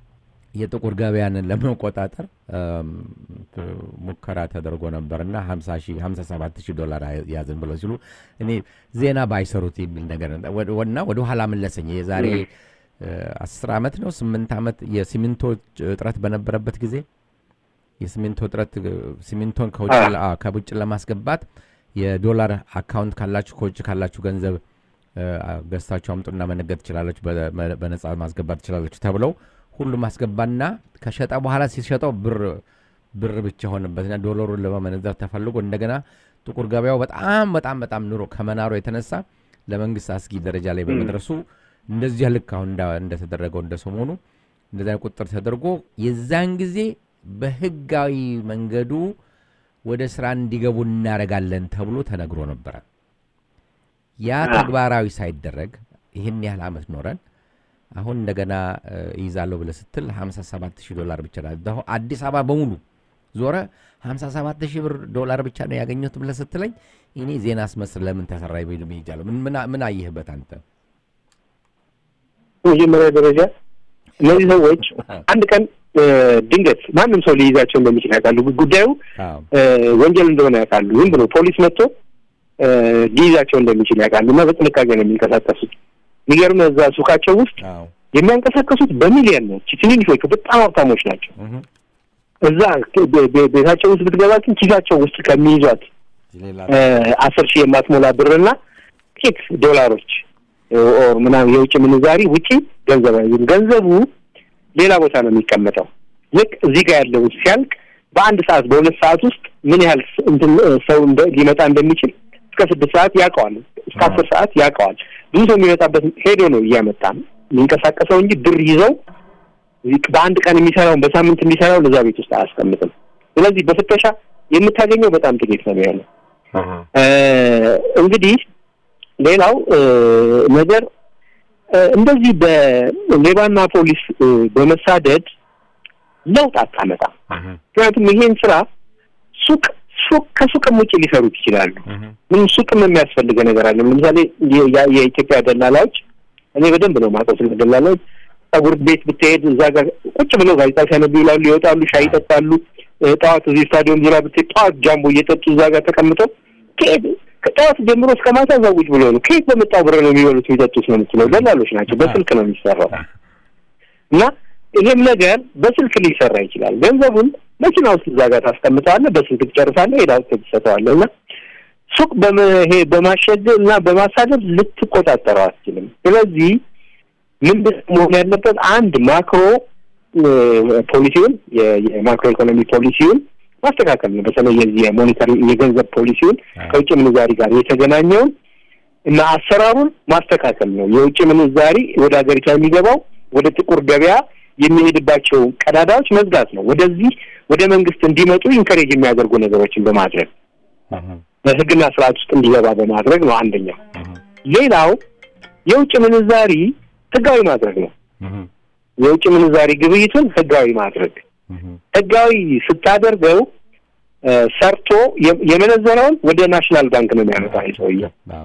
የጥቁር ገበያንን ለመቆጣጠር እም፣ ሙከራ ተደርጎ ነበር እና 57 ሺህ ዶላር ያዝን ብለው ሲሉ እኔ ዜና ባይሰሩት የሚል ነገር ወደ- እና ወደ ኋላ መለሰኝ። የዛሬ እ፣ አስር ዓመት ነው ስምንት ዓመት የሲሚንቶ እጥረት በነበረበት ጊዜ የሲሚንቶ እጥረት እ፣ ሲሚንቶን ከውጭ አዎ። ለ- አዎ፣ ከውጭ ለማስገባት የዶላር አካውንት ካላችሁ ከውጭ ካላችሁ ገንዘብ እ፣ ገዝታችሁ አምጡና መነገድ ትችላለች፣ በነጻ ማስገባት ትችላለች ተብለው ሁሉም አስገባና ከሸጠ በኋላ ሲሸጠው ብር ብር ብቻ ሆነበትና ዶላሩን ለመመነዘር ተፈልጎ እንደገና ጥቁር ገበያው በጣም በጣም በጣም ኑሮ ከመናሩ የተነሳ ለመንግስት አስጊ ደረጃ ላይ በመድረሱ እንደዚያ ልክ አሁን እንዳ- እንደተደረገው እንደ ሰሞኑ እንደዚያ ቁጥር ተደርጎ የዛን ጊዜ በህጋዊ መንገዱ ወደ ስራ እንዲገቡ እናደርጋለን ተብሎ ተነግሮ ነበረ። ያ ተግባራዊ ሳይደረግ ይህን ያህል ዓመት ኖረን አሁን እንደገና እ፣ ይይዛለሁ ብለህ ስትል 57 ሺህ ዶላር ብቻ ነው። አሁን አዲስ አበባ በሙሉ ዞረ 57 ሺህ ብር ዶላር ብቻ ነው ያገኘሁት ብለህ ስትለኝ እኔ ዜና አስመስል ለምን ተሰራ የሚል ሄጃለሁ። ምን- ምን ምን አየህበት አንተ? መጀመሪያ ደረጃ እነዚህ ሰዎች አንድ ቀን እ፣ ድንገት ማንም ሰው ሊይዛቸው እንደሚችል ያውቃሉ። ጉዳዩ አዎ እ፣ ወንጀል እንደሆነ ያውቃሉ። ዝም ብሎ ፖሊስ መጥቶ እ፣ ሊይዛቸው እንደሚችል ያውቃሉ እና በጥንቃቄ ነው የሚንቀሳቀሱት። የሚገርም እዛ ሱቃቸው ውስጥ አዎ የሚያንቀሳቀሱት በሚሊየን ነው። ትንንሾቹ በጣም ሀብታሞች ናቸው። እህ እዛ ቤ- ቤ- ቤታቸው ውስጥ ብትገባ ግን ኪሳቸው ውስጥ ከሚይዟት ሌላ እ፣ አስር ሺህ የማትሞላ ብርና ጥቂት ዶላሮች እ፣ ኦር ምናምን የውጭ ምንዛሪ ውጪ ገንዘብ አይዙም። ገንዘቡ ሌላ ቦታ ነው የሚቀመጠው። ልክ እዚህ ጋር ያለው ሲያልቅ በአንድ ሰዓት በሁለት ሰዓት ውስጥ ምን ያህል ስ- እንትን እ፣ ሰው እንደ- ሊመጣ እንደሚችል እስከ ስድስት ሰዓት ያውቀዋል። እስከ አስር ሰዓት ያውቀዋል። ብዙ ሰው የሚመጣበት ሄዶ ነው እያመጣ የሚንቀሳቀሰው እንጂ ብር ይዘው እዚህ በአንድ ቀን የሚሰራውን በሳምንት የሚሰራውን እዛ ቤት ውስጥ አያስቀምጥም። ስለዚህ በፍተሻ የምታገኘው በጣም ጥቂት ነው ያለው። እ፣ እንግዲህ ሌላው እ፣ ነገር እ፣ እንደዚህ በሌባና ፖሊስ እ፣ በመሳደድ ለውጥ አታመጣም። ምክንያቱም ይሄን ስራ ሱቅ ሱቅ ከሱቅም ውጭ ሊሰሩት ይችላሉ። ምን ሱቅም የሚያስፈልገ ነገር አለ። ለምሳሌ የ- የ- የኢትዮጵያ ደላላዎች እኔ በደንብ ነው የማውቀው ስለ ደላላዎች። ጸጉር ቤት ብትሄድ እዛ ጋር ቁጭ ብለው ጋዜጣ ሲያነቡ ይውላሉ፣ ይወጣሉ፣ ሻይ ይጠጣሉ። እ፣ ጠዋት እዚህ ስታዲየም ዙሪያ ብትሄድ ጠዋት ጃምቦ እየጠጡ እዛ ጋር ተቀምጠው ከየት ከጠዋት ጀምሮ እስከ ማታ እዛ ቁጭ ብለው ነው። ከየት በመጣው ብር ነው የሚበሉት የሚጠጡት ነው የምትለው። ደላሎች ናቸው። በስልክ ነው የሚሰራው እና ይሄም ነገር በስልክ ሊሰራ ይችላል። ገንዘቡን መኪና ውስጥ እዛ ጋር ታስቀምጠዋለህ፣ በስልክ ትጨርሳለህ፣ ሄዳ ውስጥ ትሰጠዋለህ እና ሱቅ በመሄ በማሸግ እና በማሳደድ ልትቆጣጠረው አትችልም። ስለዚህ ምንድን ነው መሆን ያለበት? አንድ ማክሮ እ፣ ፖሊሲውን የ- የማክሮ ኢኮኖሚ ፖሊሲውን ማስተካከል ነው። በተለይ የዚህ የሞኔታሪ የገንዘብ ፖሊሲውን ከውጭ ምንዛሪ ጋር የተገናኘውን እና አሰራሩን ማስተካከል ነው። የውጭ ምንዛሪ ወደ ሀገሪቷ የሚገባው ወደ ጥቁር ገበያ የሚሄድባቸው ቀዳዳዎች መዝጋት ነው። ወደዚህ ወደ መንግስት እንዲመጡ ኢንከሬጅ የሚያደርጉ ነገሮችን በማድረግ በህግና ስርዓት ውስጥ እንዲገባ በማድረግ ነው አንደኛው። ሌላው የውጭ ምንዛሪ ህጋዊ ማድረግ ነው። የውጭ ምንዛሪ ግብይቱን ህጋዊ ማድረግ ህጋዊ ስታደርገው እ፣ ሰርቶ የ- የመነዘረውን ወደ ናሽናል ባንክ ነው የሚያመጣ ሰውዬ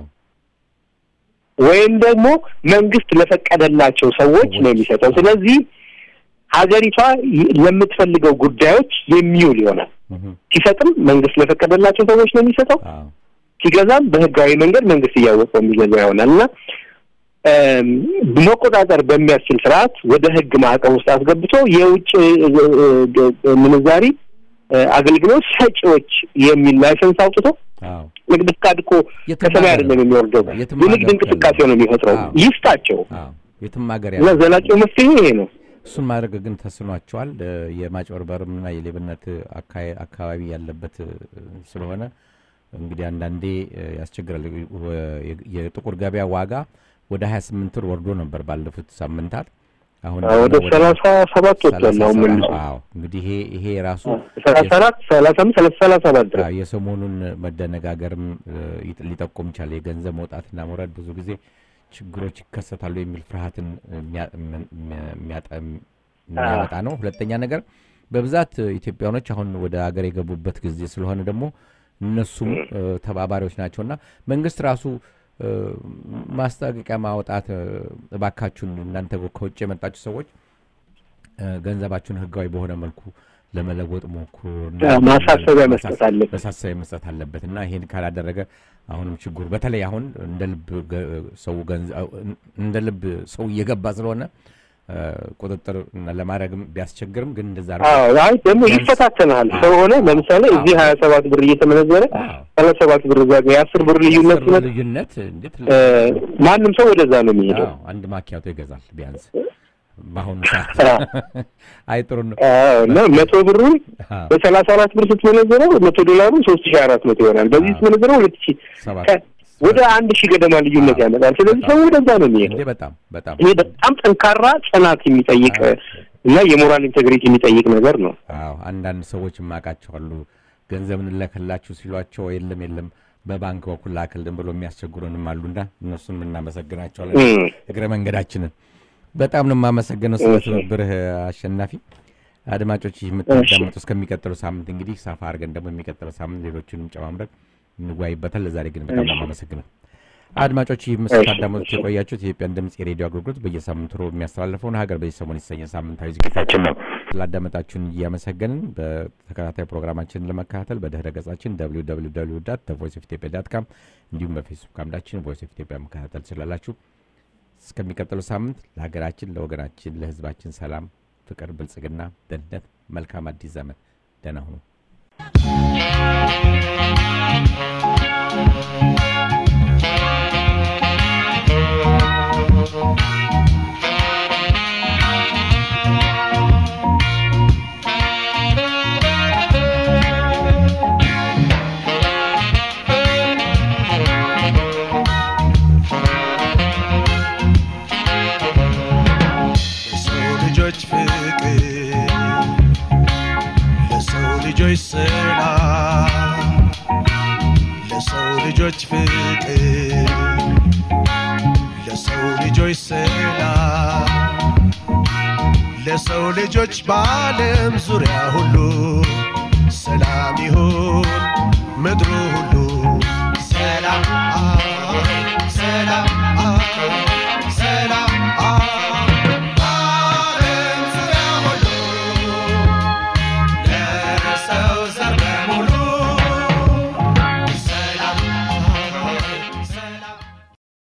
ወይም ደግሞ መንግስት ለፈቀደላቸው ሰዎች ነው የሚሰጠው። ስለዚህ ሀገሪቷ ይ- ለምትፈልገው ጉዳዮች የሚውል ይሆናል። ሲሰጥም መንግስት ለፈቀደላቸው ሰዎች ነው የሚሰጠው። ሲገዛም በህጋዊ መንገድ መንግስት እያወቀው የሚገዛ ይሆናል እና እም፣ መቆጣጠር በሚያስችል ስርዓት ወደ ህግ ማዕቀፍ ውስጥ አስገብቶ የውጭ እ፣ እ፣ እ፣ ምንዛሪ እ፣ አገልግሎት ሰጪዎች የሚል ላይሰንስ አውጥቶ ንግድ ፍቃድ እኮ የትም ከሰማይ ሀገር አይደለም የሚወርደው የትም የንግድ ሀገር እንቅስቃሴ ያለ- ነው የሚፈጥረው። አዎ። ይስጣቸው የትም ሀገር እና ያለ ዘላቂው መፍትሄ ይሄ ነው። እሱን ማድረግ ግን ተስኗቸዋል። እ፣ የማጭበርበርምና የሌብነት አካ- አካባቢ ያለበት እ፣ ስለሆነ እንግዲህ አንዳንዴ እ፣ ያስቸግራል። እ፣ የ- የጥቁር ገበያ ዋጋ ወደ 28 ብር ወርዶ ነበር ባለፉት ሳምንታት። አሁን ወደ ደግሞ ሰላሳ ሰባት ወጥቷል። አሁን መልሶ አዎ እንግዲህ ይሄ ይሄ ራሱ ሰላሳ አራት ሰላሳ አምስት ሰላሳ ሰላሳ ሰባት ድረስ አዎ፣ የሰሞኑን መደነጋገርም እ፣ ይጥ- ሊጠቁም ይችላል። የገንዘብ መውጣትና መውረድ ብዙ ጊዜ ችግሮች ይከሰታሉ የሚል ፍርሃትን የሚያ- የሚያ- የሚያጠ- የሚያመጣ ነው። ሁለተኛ ነገር በብዛት ኢትዮጵያኖች አሁን ወደ ሀገር የገቡበት ጊዜ ስለሆነ ደግሞ እነሱም እ፣ ተባባሪዎች ናቸውና መንግስት ራሱ እ፣ ማስጠንቀቂያ ማውጣት እ፣ እባካችሁን እናንተ ከውጭ የመጣችሁ ሰዎች እ፣ ገንዘባችሁን ህጋዊ በሆነ መልኩ ለመለወጥ ሞክሩ እና አዎ፣ ማሳሰቢያ መስጠት አለበት። ማሳሰቢያ መስጠት አለበት እና ይሄን ካላደረገ አሁንም ችግሩ በተለይ አሁን እንደ ልብ ገ- ሰው ገንዘ- እንደ ልብ ሰው እየገባ ስለሆነ እ፣ ቁጥጥር ለማድረግም ቢያስቸግርም ግን እንደዛ አድርጎ- አዎ አይ ደግሞ ይፈታተናል። ሰው ሆነ ለምሳሌ እዚህ ሀያ ሰባት ብር እየተመነዘረ አዎ። ሰላሳ ሰባት ብር እዛ ጋር የአስር ብር ልዩነት የአስር ሲመጣ ልዩነት እንዴት እ፣ ማንም ሰው ወደዛ ነው የሚሄደው። አዎ፣ አንድ ማኪያቶ ይገዛል ቢያንስ በአሁኑ ሰዓት አዎ። አይ ጥሩ ነው አዎ እና መቶ ብሩን አዎ፣ በሰላሳ አራት ብር ስትመነዘረው መቶ ዶላሩ ሶስት ሺህ አራት መቶ ይሆናል። በዚህ አዎ። ስትመነዘረው ሁለት ሺህ ሰባት ከ- ወደ አንድ ሺህ ገደማ ልዩነት አዎ። ያመጣል። ስለዚህ ሰው ወደዛ ነው የሚሄደው። እንዴ በጣም በጣም ይሄ በጣም ጠንካራ ጽናት የሚጠይቅ አዎ። እና የሞራል ኢንቴግሪቲ የሚጠይቅ ነገር ነው። አዎ አንዳንድ ሰዎች የማውቃቸዋሉ ገንዘብ እንለክላችሁ ሲሏቸው የለም የለም በባንክ በኩል ላክልን ብሎ የሚያስቸግሩንም አሉና እነሱን የምናመሰግናቸዋለን እም። እግረ መንገዳችንን በጣም ነው የማመሰግነው ስለ እሺ። ትብብርህ አሸናፊ አድማጮች ይህ የምታዳምጡ እስከሚቀጥለው ሳምንት እንግዲህ ሰፋ አድርገን ደግሞ የሚቀጥለው ሳምንት ሌሎችንም ጨማምረን እንጓይበታል ለዛሬ ግን በጣም ነው የማመሰግነው አድማጮች ይህ ምስታዳመጡት የቆያችሁት የኢትዮጵያን ድምፅ የሬዲዮ አገልግሎት በየሳምንቱ ሮብ የሚያስተላልፈውን ሀገር በዚህ ሰሞን የተሰኘ ሳምንታዊ ዝግጅታችን ነው ስላዳመጣችሁን እያመሰገንን በተከታታይ ፕሮግራማችንን ለመከታተል በድህረ ገጻችን ቮይስ ኦፍ ኢትዮጵያ ዳት ካም እንዲሁም በፌስቡክ አምዳችን ቮይስ ኦፍ ኢትዮጵያ መከታተል ትችላላችሁ እስከሚቀጥለው ሳምንት ለሀገራችን ለወገናችን ለህዝባችን ሰላም ፍቅር ብልጽግና ደህንነት መልካም አዲስ ዘመን ደህና ሁኑ ለሰው ልጆች ፍቅር ለሰው ልጆች ሰላም ለሰው ልጆች ፍቅር ለሰው ልጆች ሰላም ለሰው ልጆች በዓለም ዙሪያ ሁሉ ሰላም ይሁን ምድሩ ሁሉ